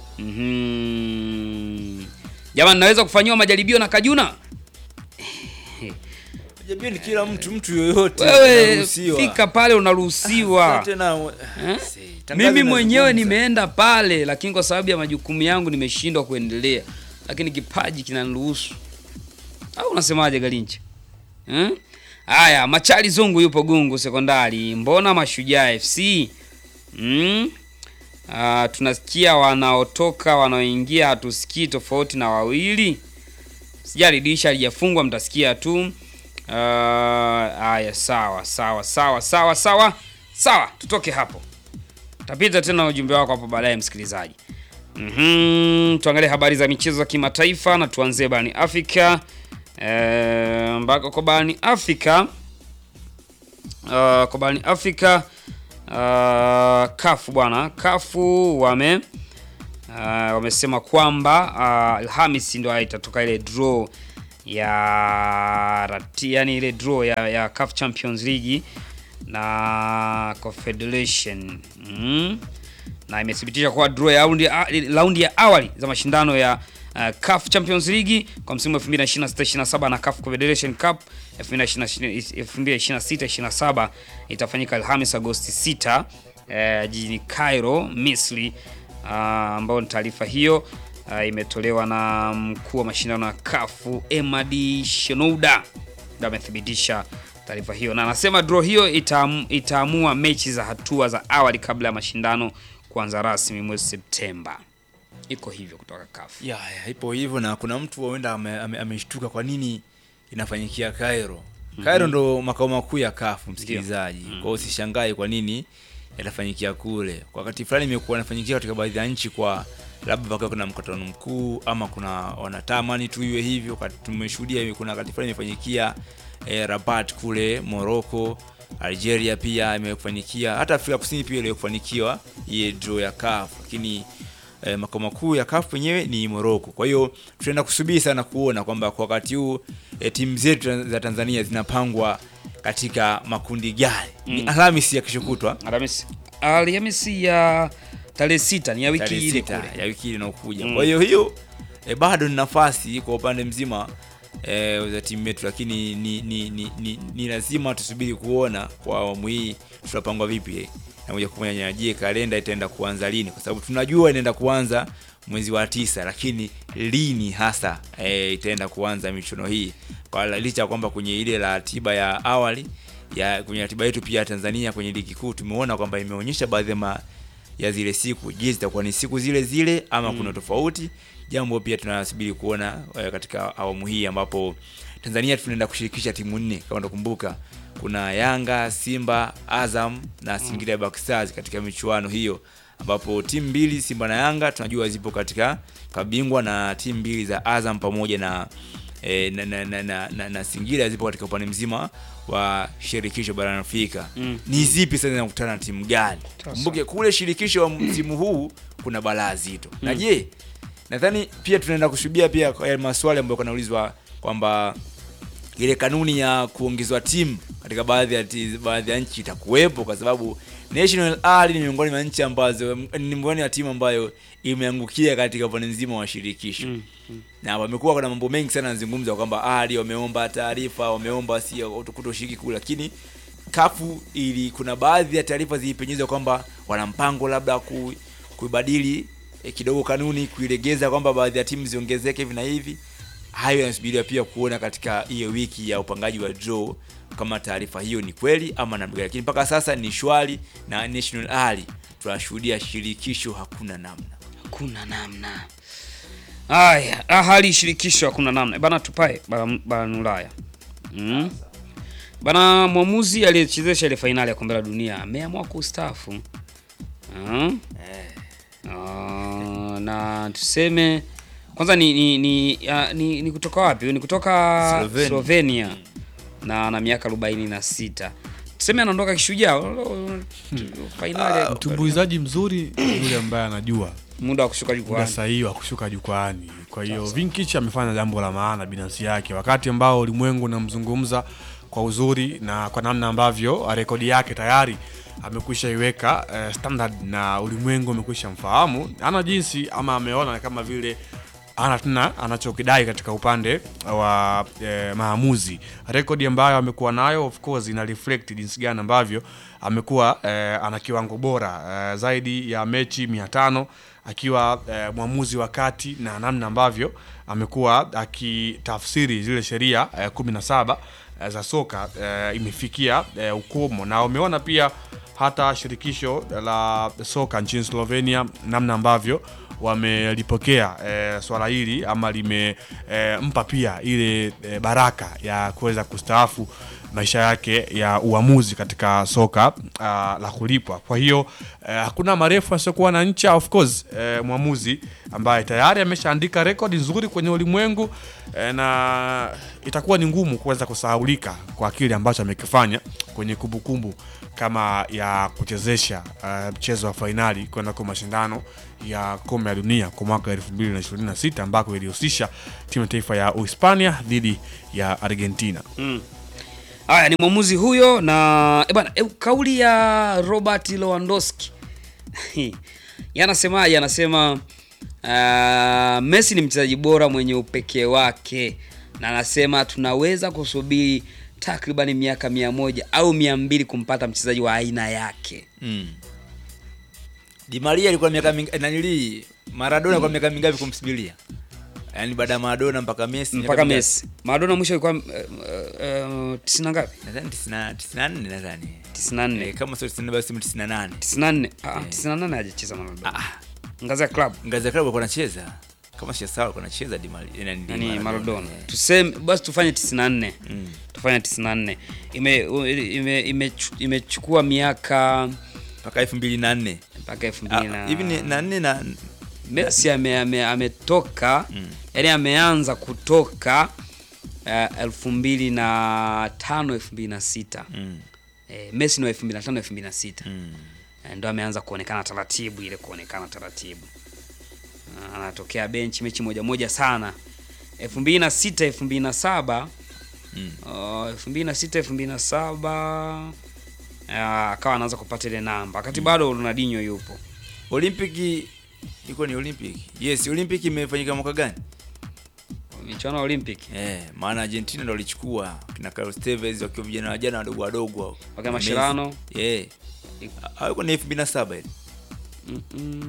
Mhm. Jamani, naweza kufanyiwa majaribio na Kajuna? Jamii ni kila mtu, mtu yoyote Wewe anaruhusiwa. fika pale unaruhusiwa. Sasa tena, Eh? tangazo Mimi mwenyewe linazungumza. nimeenda pale, lakini kwa sababu ya majukumu yangu nimeshindwa kuendelea, lakini kipaji kinaniruhusu. Au unasemaje Galinchi? Eh? Haya, Machali Zungu yupo Gungu Sekondari. Mbona Mashujaa FC? Mm? Ah, tunasikia wanaotoka wanaoingia, hatusikii tofauti na wawili. Sijali dirisha halijafungwa, mtasikia tu. Ah, Haya, sawa sawa sawa sawa sawa sawa, tutoke hapo. Tapita tena na ujumbe wako hapo baadaye, msikilizaji. Mhm, tuangalie habari za michezo za kimataifa na tuanzie barani Afrika. Eh, ambako kwa barani Afrika uh, kwa barani Afrika uh, kafu bwana kafu wame uh, wamesema kwamba uh, Alhamisi ndo itatoka ile draw ya rati, yani ile draw ya, ya CAF Champions League na Confederation mm. na imethibitisha kuwa draw ya raundi ya, raundi ya awali za mashindano ya uh, CAF Champions League kwa msimu wa 2026-27 na CAF Confederation Cup 2026-27 itafanyika Alhamis Agosti 6 eh, jijini Cairo, Misri uh, ambayo ni taarifa hiyo uh, imetolewa na mkuu wa mashindano ya CAF Emadi Shenouda ndio amethibitisha taarifa hiyo na anasema draw hiyo itaam, itaamua mechi za hatua za awali kabla ya mashindano kuanza rasmi mwezi Septemba. Iko hivyo kutoka CAF. ya, ya, ipo hivyo na kuna mtu huenda ameshtuka ame, ameshtuka kwa nini inafanyikia Cairo. Cairo Mhm. ndo makao makuu ya kafu msikilizaji. Kwa hiyo usishangae kwa nini yatafanyikia kule. Kwa wakati fulani imekuwa inafanyikia katika baadhi ya nchi kwa labda pakiwa kuna mkutano mkuu ama kuna wanatamani tu iwe hivyo. Kati- Tumeshuhudia kuna wakati fulani imefanyikia eh, Rabat kule Morocco, Algeria pia imekufanyikia, hata Afrika Kusini pia ile kufanikiwa hii draw ya CAF, lakini eh, makao makuu ya CAF wenyewe ni Morocco. Kwa hiyo tutaenda kusubiri sana kuona kwamba kwa wakati huu eh, timu zetu za Tanzania zinapangwa katika makundi gani. Ni Mm. Alhamisi ya kesho kutwa. Alhamisi. Alhamisi ya tarehe sita ni ya wiki Tarehe ile sita kule. ya wiki ile inayokuja. Mm. Kwa hiyo hiyo e, bado ni nafasi kwa upande mzima e, za timu yetu, lakini ni, ni, ni, ni, ni lazima tusubiri kuona kwa awamu hii tutapangwa vipi na moja kwa moja. Je, kalenda itaenda kuanza lini? Kwa sababu tunajua inaenda kuanza mwezi wa tisa, lakini lini hasa e, itaenda kuanza michuano hii, kwa licha ya kwamba kwenye ile ratiba ya awali ya kwenye ratiba yetu pia ya Tanzania kwenye ligi kuu tumeona kwamba imeonyesha baadhi ya ma- ya zile siku. Je, zitakuwa ni siku zile zile ama Mm. kuna tofauti? Jambo pia tunasubiri kuona eh, katika awamu hii ambapo Tanzania tunaenda kushirikisha timu nne kama utakumbuka, kuna Yanga, Simba, Azam na Singida Black Stars katika michuano hiyo, ambapo timu mbili Simba na Yanga tunajua zipo katika kabingwa na timu mbili za Azam pamoja na E, na, na, na, na, na, na Singida zipo katika upande mzima wa shirikisho barani Afrika. Mm. Ni zipi sasa zinakutana na timu gani? Sasa. Kumbuke kule shirikisho wa msimu huu kuna balaa zito. Na Mm. je, nadhani pia tunaenda kushuhudia pia kwa yale maswali ambayo kanaulizwa kwamba ile kanuni ya kuongezwa timu katika baadhi ya ti- baadhi ya nchi itakuwepo kwa sababu National Ali ni miongoni mwa nchi ambazo ni miongoni ya timu ambayo imeangukia katika upande mzima wa shirikisho Mm, mm. na wamekuwa kuna mambo mengi sana yanazungumzwa kwamba Ali wameomba taarifa, wameomba si kutoshiriki kule, lakini kafu ili kuna baadhi ya taarifa zilipenyezwa kwamba wana mpango labda ku, kuibadili eh, kidogo kanuni kuilegeza kwamba baadhi ya timu ziongezeke hivi na hivi. Hayo yanasubiriwa pia kuona katika hiyo wiki ya upangaji wa draw kama taarifa hiyo ni kweli ama namna gani, lakini mpaka sasa ni shwari na National Ali tunashuhudia shirikisho hakuna namna. Hakuna namna. Haya, ah, hali shirikisho hakuna namna. Bana tupae bara- barani Ulaya. Mm. Bana mwamuzi aliyechezesha ile fainali ya kombe la dunia ameamua kustaafu. Mm. Ah, na tuseme kwanza ni ni ni, ya, ni, ni kutoka wapi? Ni kutoka Slovenia. Slovenia. Na ana miaka 46. Tuseme anaondoka kishujaa. Fainali ya- Mtumbuizaji mzuri ni yule ambaye anajua muda wa kushuka muda jukwaani. sahihi wa kushuka jukwaani. Kwa hiyo Vinkich amefanya jambo la maana binafsi yake, wakati ambao ulimwengu unamzungumza kwa uzuri na kwa namna ambavyo rekodi yake tayari amekwisha iweka eh, standard na ulimwengu umekwisha mfahamu, ana jinsi ama ameona kama vile ana tena anachokidai katika upande wa eh, maamuzi. Rekodi ambayo amekuwa nayo of course ina reflect jinsi gani ambavyo amekuwa eh, ana kiwango bora eh, zaidi ya mechi 500 akiwa eh, mwamuzi wa kati na namna ambavyo amekuwa akitafsiri zile sheria eh, 17 eh, za soka eh, imefikia eh, ukomo na umeona pia hata shirikisho la soka nchini Slovenia namna ambavyo wamelipokea eh, swala hili ama limempa pia ile eh, baraka ya kuweza kustaafu maisha yake ya uamuzi katika soka uh, la kulipwa. Kwa hiyo uh, hakuna marefu asiokuwa na ncha. Of course uh, mwamuzi ambaye tayari ameshaandika rekodi nzuri kwenye ulimwengu uh, na itakuwa ni ngumu kuweza kusahaulika kwa kile ambacho amekifanya kwenye kumbukumbu kama ya kuchezesha uh, mchezo wa fainali kwenda kwa mashindano ya kombe la dunia kwa mwaka 2026 ambako ilihusisha timu ya taifa ya Uhispania dhidi ya Argentina. Mm. Haya ni mwamuzi huyo na e bana, e, kauli ya Robert Lewandowski yanasemaje? Anasema uh, Messi ni mchezaji bora mwenye upekee wake, na anasema tunaweza kusubiri takriban miaka mia moja au mia mbili kumpata mchezaji wa aina yake. Mm. Di Maria alikuwa miaka mingi nanili Maradona alikuwa miaka mingapi kumsubiria? Yaani baada ya Maradona mpaka Messi mpaka Messi. Maradona mwisho ilikuwa uh, uh, tisini na ngapi? Nadhani 90 94 nadhani. 94. Eh, kama sio 94 basi 98. 94. Ah, 98 hajacheza Maradona. Ah, ngazi ya club. Ngazi ya club alikuwa anacheza. Kama si sawa alikuwa anacheza Di Maria. Nani Di Nani Maradona. Tuseme basi tufanye 94. Mm. Tufanye 94. Ime ime imechukua ime, ime miaka mpaka 2004 mpaka 2000 na hivi ni na nne na Messi ame, ame, ametoka mm. yani ameanza kutoka uh, elfu mbili na tano elfu mbili na sita mm. eh, Messi ni wa elfu mbili na tano elfu mbili na sita mm. eh, ndo ameanza kuonekana taratibu ile kuonekana taratibu uh, anatokea benchi mechi moja moja sana elfu mbili na sita elfu mbili na saba elfu mbili na sita elfu mbili na saba akawa anaanza kupata ile namba wakati bado Ronaldinho yupo Olimpiki ilikuwa ni Olympic. Yes, Olympic imefanyika mwaka gani? Michuano ya Olympic. Eh, maana Argentina ndio walichukua kina Carlos Tevez wakiwa vijana wajana wadogo wadogo. Wakati Mascherano. Eh. Haiko ni 2007 ile. Mm.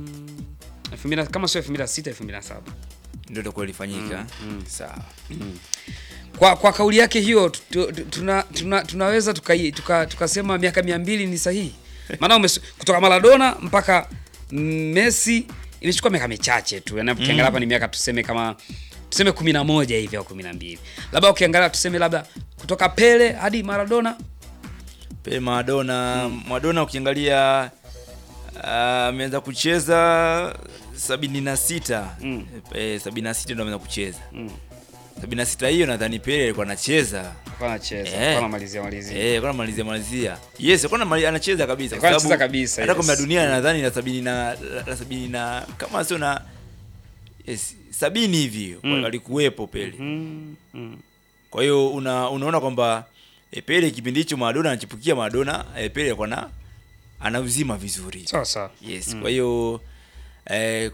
-mm. 2000 kama sio 2006 2007. Ndio ndio ilifanyika. Mm, mm. Sawa. Mm. Kwa kwa kauli yake hiyo tuna, tuna, tunaweza tukasema tuka, tuka miaka 200 ni sahihi. Maana kutoka Maradona mpaka Messi imechukua miaka michache tu. Yaani ukiangalia hapa mm. ni miaka tuseme kama tuseme 11 hivi au 12. Labda ukiangalia tuseme labda kutoka Pele hadi Maradona. Pele Maradona, mm. Maradona ukiangalia ameanza uh, kucheza 76. Mm. Eh, 76 ndio ameanza kucheza. Mm. 76 hiyo nadhani Pele alikuwa anacheza. Alikuwa anacheza. Alikuwa anamalizia malizia. Eh, alikuwa anamalizia malizia. Yes, alikuwa anacheza kabisa kwa sababu anacheza kabisa. Hata kombe la dunia nadhani na 70 na la 70 na kama sio na yes, sabini hivi mm. alikuwepo Pele. Mm. Mm. Kwa hiyo una, unaona kwamba e, Pele kipindi hicho Maradona anachipukia Maradona, e, Pele alikuwa na anauzima vizuri. Sawa sawa. Yes, mm. kwa hiyo eh,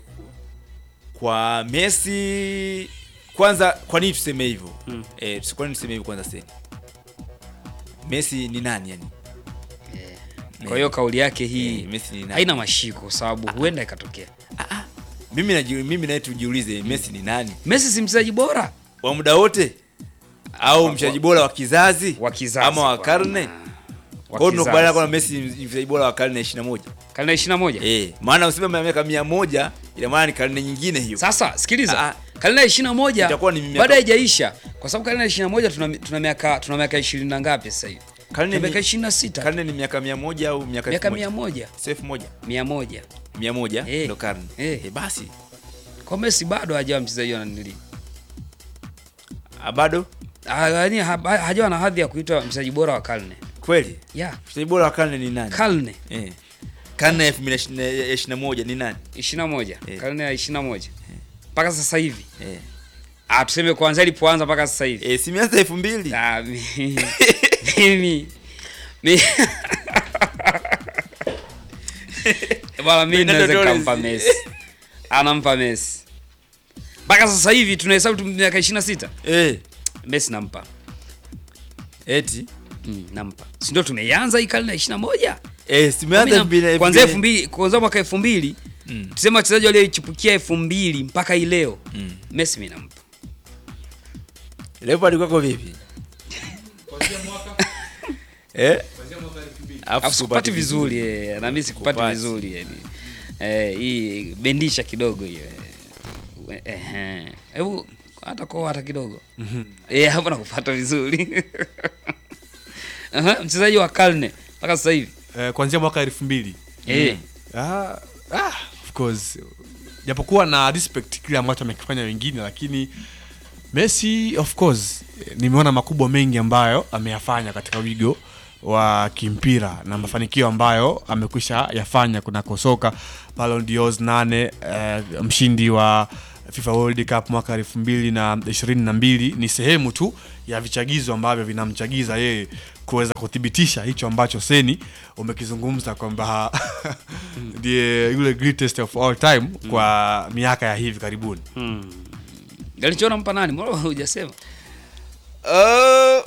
kwa Messi kwanza kwa nini tuseme hivyo mm. eh, kwa nini tuseme hivyo kwanza sasa Messi ni nani yani yeah. kwa hiyo kauli yake hii yeah, Messi ni nani? haina mashiko kwa sababu huenda ikatokea ah, ah. mimi na mimi naye tujiulize mm. Messi ni nani Messi si mchezaji bora wa muda wote au mchezaji bora wa kizazi wa kizazi ama wa karne kwa hiyo tunakubaliana kwamba Messi ni mchezaji bora wa karne 21 karne 21 eh maana useme miaka 100 ina maana ni karne nyingine hiyo sasa sikiliza karne ya 21 baada haijaisha kwa sababu karne ya 21 tuna tuna miaka tuna miaka 20 na ngapi sasa hivi karne miaka 26 karne ni miaka 100 au miaka miaka 100 safe moja 100 100 Eh. ndio karne Eh. eh basi kwa Messi bado hajawa mchezaji wa nili Ah, bado yaani ha- hajawa na hadhi ya kuitwa mchezaji bora wa karne kweli yeah mchezaji bora wa karne ni nani karne eh karne ya 2021 ni nani 21 Eh. karne ya 21 mpaka sasa hivi eh ah tuseme kuanzia ilipoanza mpaka sasa hivi eh si mianza 2000 ah mi- mimi mi bwana mimi naweza Fernando kampa Torres. Messi anampa Messi mpaka sasa hivi tunahesabu tu miaka 26 eh Messi nampa eti mm, nampa si ndio tumeianza hii karne ya 21 eh si mianza 2000 kwanzia 2000 kwanza mwaka 2000 Mm. tuseme wachezaji waliochipukia 2000 mpaka hii leo Mm. Messi mimi nampa Leopard kwako vipi eh Alafu sikupati vizuri eh, na mimi sikupati Kupati. vizuri yani. Eh, hii bendisha kidogo hiyo. eh. Eh, eh. Hebu hata kwa hata kidogo. Eh, hapo nakupata vizuri. Aha, mchezaji wa karne mpaka sasa hivi eh, kuanzia mwaka elfu mbili Eh. ah, ah, of course japokuwa na respect kile ambacho amekifanya wengine lakini Messi of course eh, nimeona makubwa mengi ambayo ameyafanya katika wigo wa kimpira na mafanikio ambayo amekwisha yafanya kunako soka Ballon d'Or nane eh, mshindi wa FIFA World Cup mwaka elfu mbili na ishirini na mbili ni sehemu tu ya vichagizo ambavyo vinamchagiza yeye kuweza kuthibitisha hicho ambacho Seni umekizungumza kwamba ndiye yule greatest of all time kwa miaka ya hivi karibuni. Galichona mpa nani? Mbona hujasema? Uh,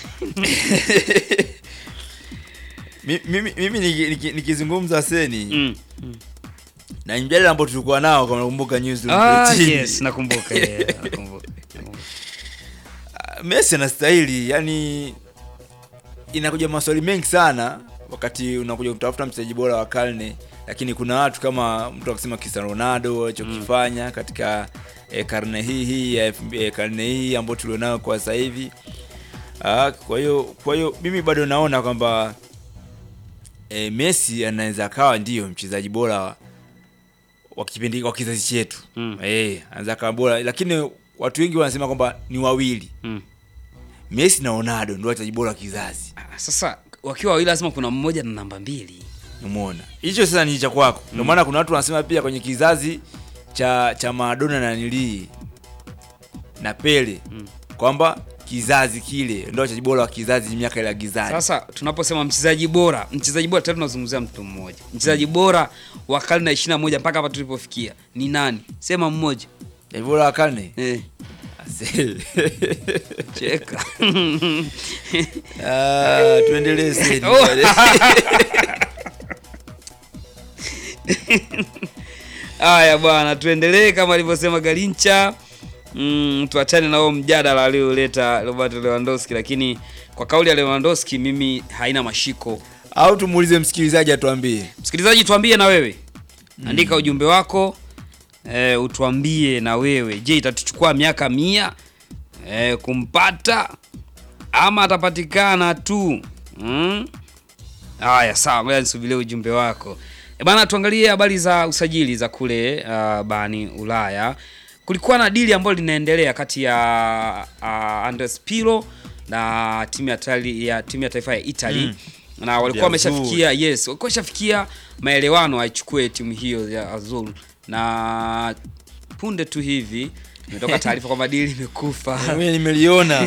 mi- mimi mimi niki- niki- nikizungumza seni na mjadala ambao tulikuwa nao kama nakumbuka news Ah, chini. yes, nakumbuka, yeah, nakumbuka. Ah, Messi anastahili yani inakuja maswali mengi sana wakati unakuja kutafuta mchezaji bora wa karne lakini kuna watu kama mtu akisema Cristiano Ronaldo alichokifanya katika eh, karne hii hii ya elfu mbi- eh, karne hii ambayo tulionayo kwa sasa hivi Ah, kwa hiyo kwa hiyo mimi bado naona kwamba eh, Messi anaweza akawa ndio mchezaji bora wa- wa kipindi wa kizazi chetu mm. eh anaweza akawa bora lakini watu wengi wanasema kwamba ni wawili mm. Messi na Ronaldo ndio wachezaji bora wa kizazi Sasa wakiwa wawili lazima kuna mmoja na namba mbili. umeona hicho sasa ni cha kwako ndio maana kuna watu wanasema pia kwenye kizazi cha cha Maradona na nilii na Pele kwamba kizazi kile ndio wachezaji bora wa kizazi miaka ile ya gizani Sasa tunaposema mchezaji bora, mchezaji bora tayari tunazungumzia mtu mmoja. Mchezaji bora wa karne ya 21 mpaka hapa tulipofikia ni nani? Sema mmoja. Mchezaji bora wa karne? Eh. Cheka. Ah, tuendelee Seni. Oh. Haya bwana, tuendelee kama alivyosema Galincha. Mm, tuachane na huo mjadala alioleta Robert Lewandowski, lakini kwa kauli ya Lewandowski mimi haina mashiko. Au tumuulize msikilizaji atuambie. Msikilizaji, tuambie na wewe andika ujumbe wako e, utuambie na wewe, je, itatuchukua miaka mia e, kumpata ama atapatikana tu mm? Haya, sawa, ngoja nisubirie ujumbe wako e bana. Tuangalie habari za usajili za kule uh, barani Ulaya. Kulikuwa na dili ambalo linaendelea kati ya uh, Andres Pirlo na timu ya, tali, ya timu ya taifa ya Italy Mm. na walikuwa Ya wameshafikia yes, walikuwa wameshafikia maelewano aichukue timu hiyo ya Azul, na punde tu hivi imetoka taarifa kwamba dili imekufa. Mimi nimeliona.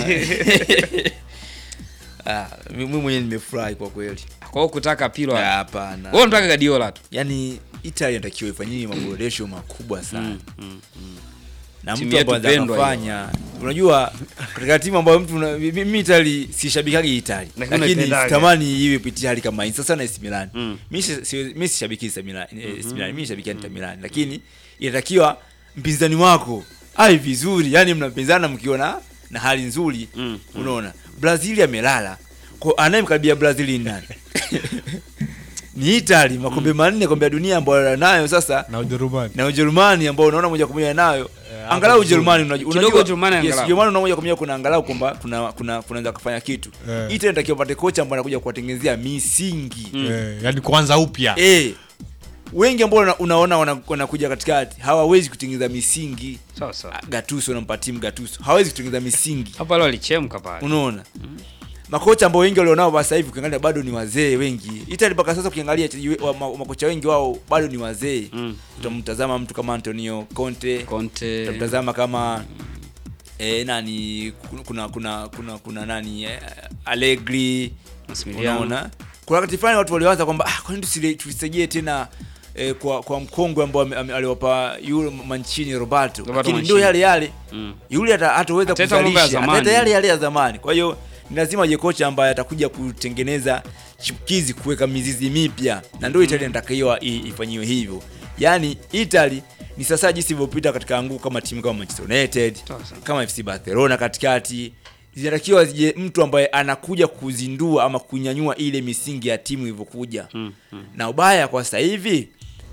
Ah, mimi mwenyewe nimefurahi kwa kweli. Kwa hiyo kutaka Pirlo Ah, hapana. Wewe unataka Guardiola tu. Yaani Italy inatakiwa ifanyie maboresho makubwa sana. Na Timu mtu yetu ambaye pendwa anafanya unajua katika timu ambayo mtu una- mimi Italy sishabikagi Italy Lakini lakini unaipendaga. sitamani iwe Italy kama hii sasa na AC Milan. Mimi si- si- mimi sishabiki AC Milan, eh, AC Milan, mimi sishabiki Inter Milan lakini inatakiwa mpinzani wako ai vizuri, yani mnapinzana mkiona na hali nzuri. Unaona? Brazil amelala. Kwa anayemkaribia Brazil ni nani? ni Italy makombe manne kombe ya dunia ambayo nayo sasa na Ujerumani na Ujerumani ambao unaona moja kwa moja nayo angalau Ujerumani unajua Kidogo unajua- Ujerumani yes, angalau. Ujerumani unaona moja kwa moja kuna angalau kwamba kuna kuna kunaweza kufanya kitu Eh. Italy inatakiwa pate kocha ambaye anakuja kuwatengenezea misingi Eh, yani kuanza upya eh wengi ambao una- unaona wana- wanakuja katikati hawawezi kutengeneza misingi sawa sawa Gattuso nampa timu Gattuso hawezi kutengeneza misingi hapa leo alichemka pale unaona makocha ambao wengi walionao sasa hivi ukiangalia bado ni wazee wengi Italy mpaka sasa ukiangalia wachezaji we- wa- ma- makocha wengi wao bado ni wazee utamtazama mtu kama Antonio Conte Conte utamtazama kama eh, nani kuna kuna kuna kuna nani eh, Allegri Massimiliano. unaona kuna wakati fulani watu waliwaza kwamba ah, kwa nini tusile- tusirejee tena eh, kwa kwa mkongwe ambao ame- ame- aliwapa yule Mancini Roberto Roberto lakini ndio Mancini. yale yale Mm. yule hata hataweza Ataleta mambo ya kuzalisha zamani. ataleta yale yale ya zamani kwa hiyo ni lazima aje kocha ambaye atakuja kutengeneza chipukizi kuweka mizizi mipya na ndio Italy inatakiwa i- ifanyiwe hivyo yaani Italy ni sasa jinsi ilivyopita katika anguko kama timu kama Manchester United kama FC Barcelona katikati zinatakiwa zije mtu ambaye anakuja kuzindua ama kunyanyua ile misingi ya timu ilivyokuja na ubaya kwa sasa hivi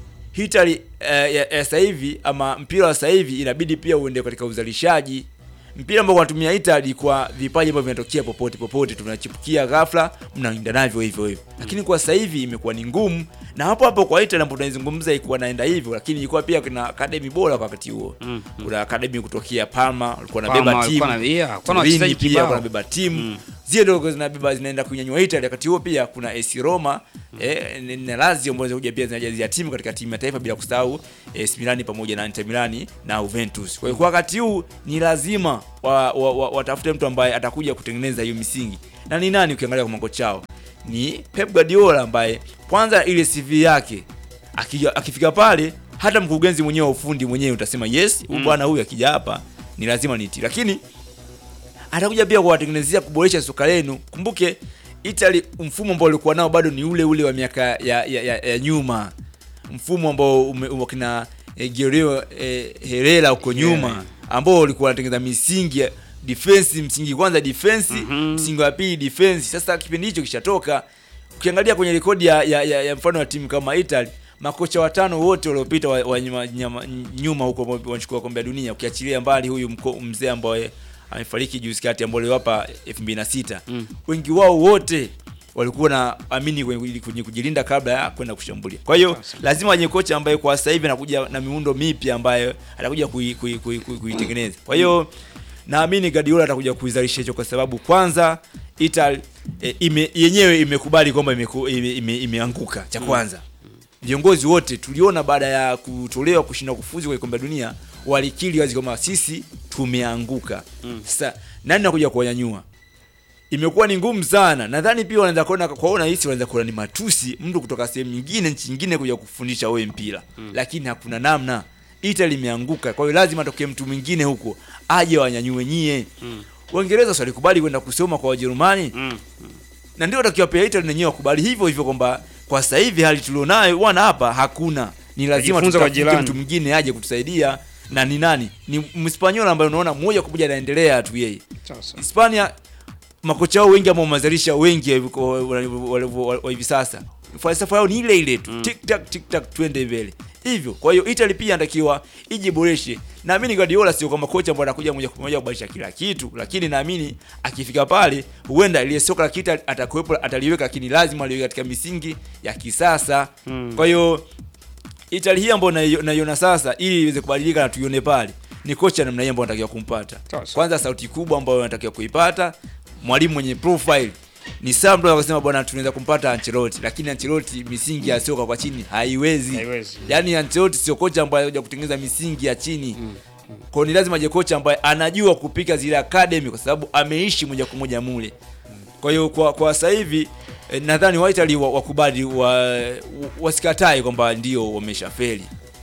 Italy eh, ya, ya sasa hivi ama mpira wa sasa hivi inabidi pia uende katika uzalishaji mpira ambao wanatumia Italy kwa vipaji ambavyo vinatokea popote popote, tunachipukia ghafla, mnaenda navyo hivyo hivyo. Lakini kwa sasa hivi imekuwa ni ngumu, na hapo hapo kwa Italy ambapo tunaizungumza ilikuwa naenda hivyo, lakini ilikuwa pia kuna academy bora kwa wakati huo. Kuna academy kutokea Parma walikuwa Parma wanabeba walikuwa timu, na- yeah, walikuwa na Turini wachezaji pia kibao. walikuwa wanabeba timu zile ndogo zinabeba zinaenda kunyanyua Italy. Wakati huo pia kuna AS Roma eh, na Lazio ambazo zinakuja pia zinajazia timu katika timu ya taifa, bila kusahau AS Milan pamoja na Inter Milan na Juventus. Kwa hiyo kwa wakati huu ni lazima wa, wa, wa, watafute mtu ambaye atakuja kutengeneza hiyo misingi, na ni nani? Ukiangalia kwa mango chao ni Pep Guardiola ambaye kwanza ile CV yake akija- akifika pale hata mkurugenzi mwenyewe wa ufundi mwenyewe utasema yes, huyu Mm. bwana huyu akija hapa ni lazima niti, lakini atakuja pia kuwatengenezea kuboresha soka lenu. Kumbuke Italy, mfumo ambao walikuwa nao bado ni ule ule wa miaka ya, ya, ya, ya nyuma, mfumo ambao ume- wakina eh, Guerrero eh, Herrera huko nyuma ambao walikuwa wanatengeneza misingi ya defense, msingi kwanza defense, msingi wa pili defense. Sasa kipindi hicho kishatoka. Ukiangalia kwenye rekodi ya, ya, ya, ya mfano wa timu kama Italy makocha watano wote waliopita wa, wa nyuma, nyama, nyuma huko ambao wanachukua kombe la dunia, ukiachilia mbali huyu mko- mzee ambaye amefariki juzi kati ambao aliwapa 2006 wengi wao wote walikuwa na amini kwenye kwenye kujilinda kabla ya kwenda kushambulia. Kwa hiyo lazima wenye kocha ambaye kwa sasa hivi anakuja na miundo mipya ambayo atakuja kui- kui- kui- kui- kuitengeneza. Kwa hiyo naamini Guardiola atakuja kuizalisha hicho kwa sababu kwanza Italy e, ime, yenyewe imekubali kwamba imeku- ime- ime- imeanguka cha kwanza viongozi wote tuliona baada ya kutolewa kushindwa kufuzu kwenye kombe la dunia walikiri wazi kwamba sisi tumeanguka. Sasa nani nakuja kuwanyanyua? Imekuwa ni ngumu sana. Nadhani pia wanaweza kuona kwaona hisi wanaweza kuona ni matusi mtu kutoka sehemu nyingine nchi nyingine kuja kufundisha wewe mpira. Lakini hakuna namna. Italy imeanguka. Kwa hiyo lazima atokee mtu mwingine huko aje wanyanyue nyie. Waingereza si walikubali kwenda kusoma kwa Wajerumani na ndio takiwa pia Italy wenyewe wakubali hivyo hivyo kwamba kwa sasa hivi hali tulionayo bwana hapa hakuna, ni lazima Tujifunze kwa tutafute jirani. mtu mwingine aje kutusaidia. Na ni nani? Ni Mspanyola ambaye unaona moja kwa moja anaendelea tu yeye. Hispania makocha wao wengi ambao wamezalisha wengi wa- wa- wa- wa- wa hivi sasa, falsafa yao ni ile ile tu, tik tak tik tak, twende mbele hivyo. Kwa hiyo Italy pia anatakiwa ijiboreshe. Naamini Guardiola sio kama kocha ambaye anakuja moja kwa moja kubadilisha kila kitu, lakini naamini akifika pale, huenda ile soka la kita atakuwepo, ataliweka, lakini lazima aliweka katika misingi ya kisasa. Kwa hiyo Italy hii ambayo naio- naiona sasa, ili iweze kubadilika na tuione pale, ni kocha namna hii ambayo anatakiwa kumpata. Kwanza sauti kubwa ambayo anatakiwa kuipata, mwalimu mwenye profile ni sawa mtu akasema bwana tunaweza kumpata Ancelotti, lakini Ancelotti misingi ya soka kwa chini haiwezi. Haiwezi. Yaani Ancelotti sio kocha ambaye anakuja kutengeneza misingi ya chini. Kwa hiyo ni lazima aje kocha ambaye anajua kupika zile academy kwa sababu ameishi moja kwa moja mule. Kwa hiyo kwa kwa sasa hivi eh, nadhani wa Italy wa- wakubali wa, wasikatae kwamba ndio wameshafeli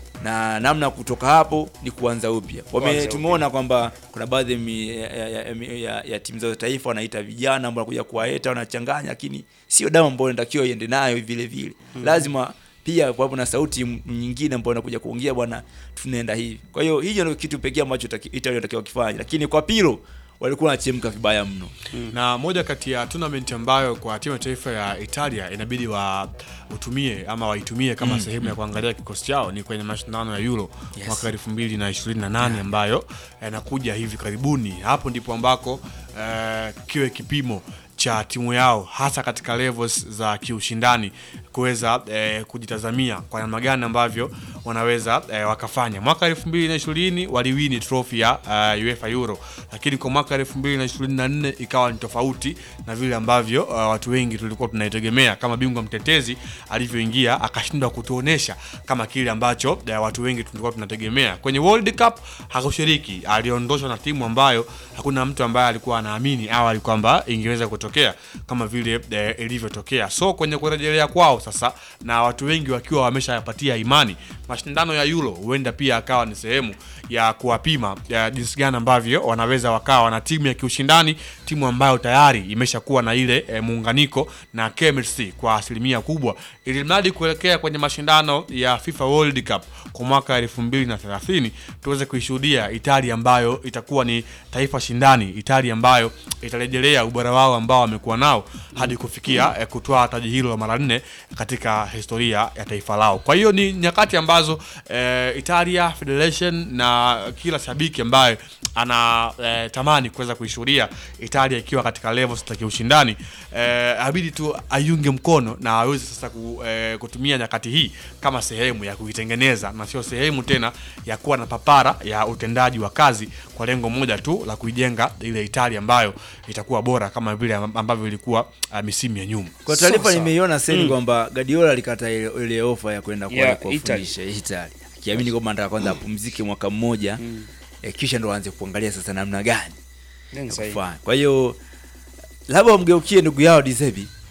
na namna ya kutoka hapo ni kuanza upya. Wame Kuanza tumeona kwamba kuna baadhi ya, mi- ya, ya, ya, ya, ya timu za taifa wanaita vijana ambao wanakuja kuwaeta wanachanganya, lakini sio damu ambayo inatakiwa iende nayo vile vile. Mm. Lazima pia kuwapo na sauti m- nyingine ambayo inakuja kuongea bwana, tunaenda hivi. Kwa hiyo hiyo ndio kitu pekee ambacho taki- Italy inatakiwa kifanya, lakini kwa Pirlo walikuwa wanachemka vibaya mno. na moja kati ya tournament ambayo kwa timu ya taifa ya Italia inabidi wa utumie ama waitumie kama Mm, sehemu ya kuangalia kikosi chao ni kwenye mashindano ya Euro Yes. mwaka 2028 ambayo yanakuja hivi karibuni. Hapo ndipo ambako eh, kiwe kipimo cha timu yao hasa katika levels za kiushindani kuweza eh, kujitazamia kwa namna gani ambavyo wanaweza eh, wakafanya. Mwaka 2020 waliwini trophy ya uh, UEFA Euro, lakini kwa mwaka 2024 ikawa ni tofauti na vile ambavyo uh, watu wengi tulikuwa tunaitegemea kama bingwa mtetezi alivyoingia akashindwa kutuonesha kama kile ambacho eh, watu wengi tulikuwa tunategemea. Kwenye World Cup hakushiriki, aliondoshwa na timu ambayo hakuna mtu ambaye alikuwa anaamini awali kwamba ingeweza kutokea kama vile eh, ilivyotokea. So kwenye kurejelea kwao sasa, na watu wengi wakiwa wameshayapatia imani, mashindano ya Euro huenda pia akawa ni sehemu ya kuwapima ya jinsi gani ambavyo wanaweza wakawa na timu ya kiushindani, timu ambayo tayari imeshakuwa na ile eh, muunganiko na chemistry kwa asilimia kubwa, ili mradi kuelekea kwenye mashindano ya FIFA World Cup kwa mwaka 2030 tuweze kuishuhudia Italia ambayo itakuwa ni taifa shindani, Italia ambayo itarejelea ubora wao ambao wamekuwa nao hadi kufikia eh, kutwaa taji hilo la mara nne katika historia ya taifa lao. Kwa hiyo ni nyakati ambazo eh, Italia Federation na kila shabiki ambaye ana eh, tamani kuweza kuishuhudia Italia ikiwa katika levels za kiushindani eh, abidi tu aiunge mkono na aweze sasa ku, eh, kutumia nyakati hii kama sehemu ya kuitengeneza na sio sehemu tena ya kuwa na papara ya utendaji wa kazi kwa lengo moja tu la kuijenga ile Italia ambayo itakuwa bora kama vile ambavyo ilikuwa uh, misimu ya nyuma. Kwa taarifa Sasa, nimeiona seni mm. kwamba Guardiola alikata ile, ile ofa ya kwenda kwa Yeah, kuwafundisha Italy. Akiamini kwamba anataka kwanza apumzike mwaka mmoja eh, kisha ndo aanze kuangalia sasa namna gani Then ya sahihi. kufanya. Kwa hiyo labda wamgeukie ndugu yao Dizebi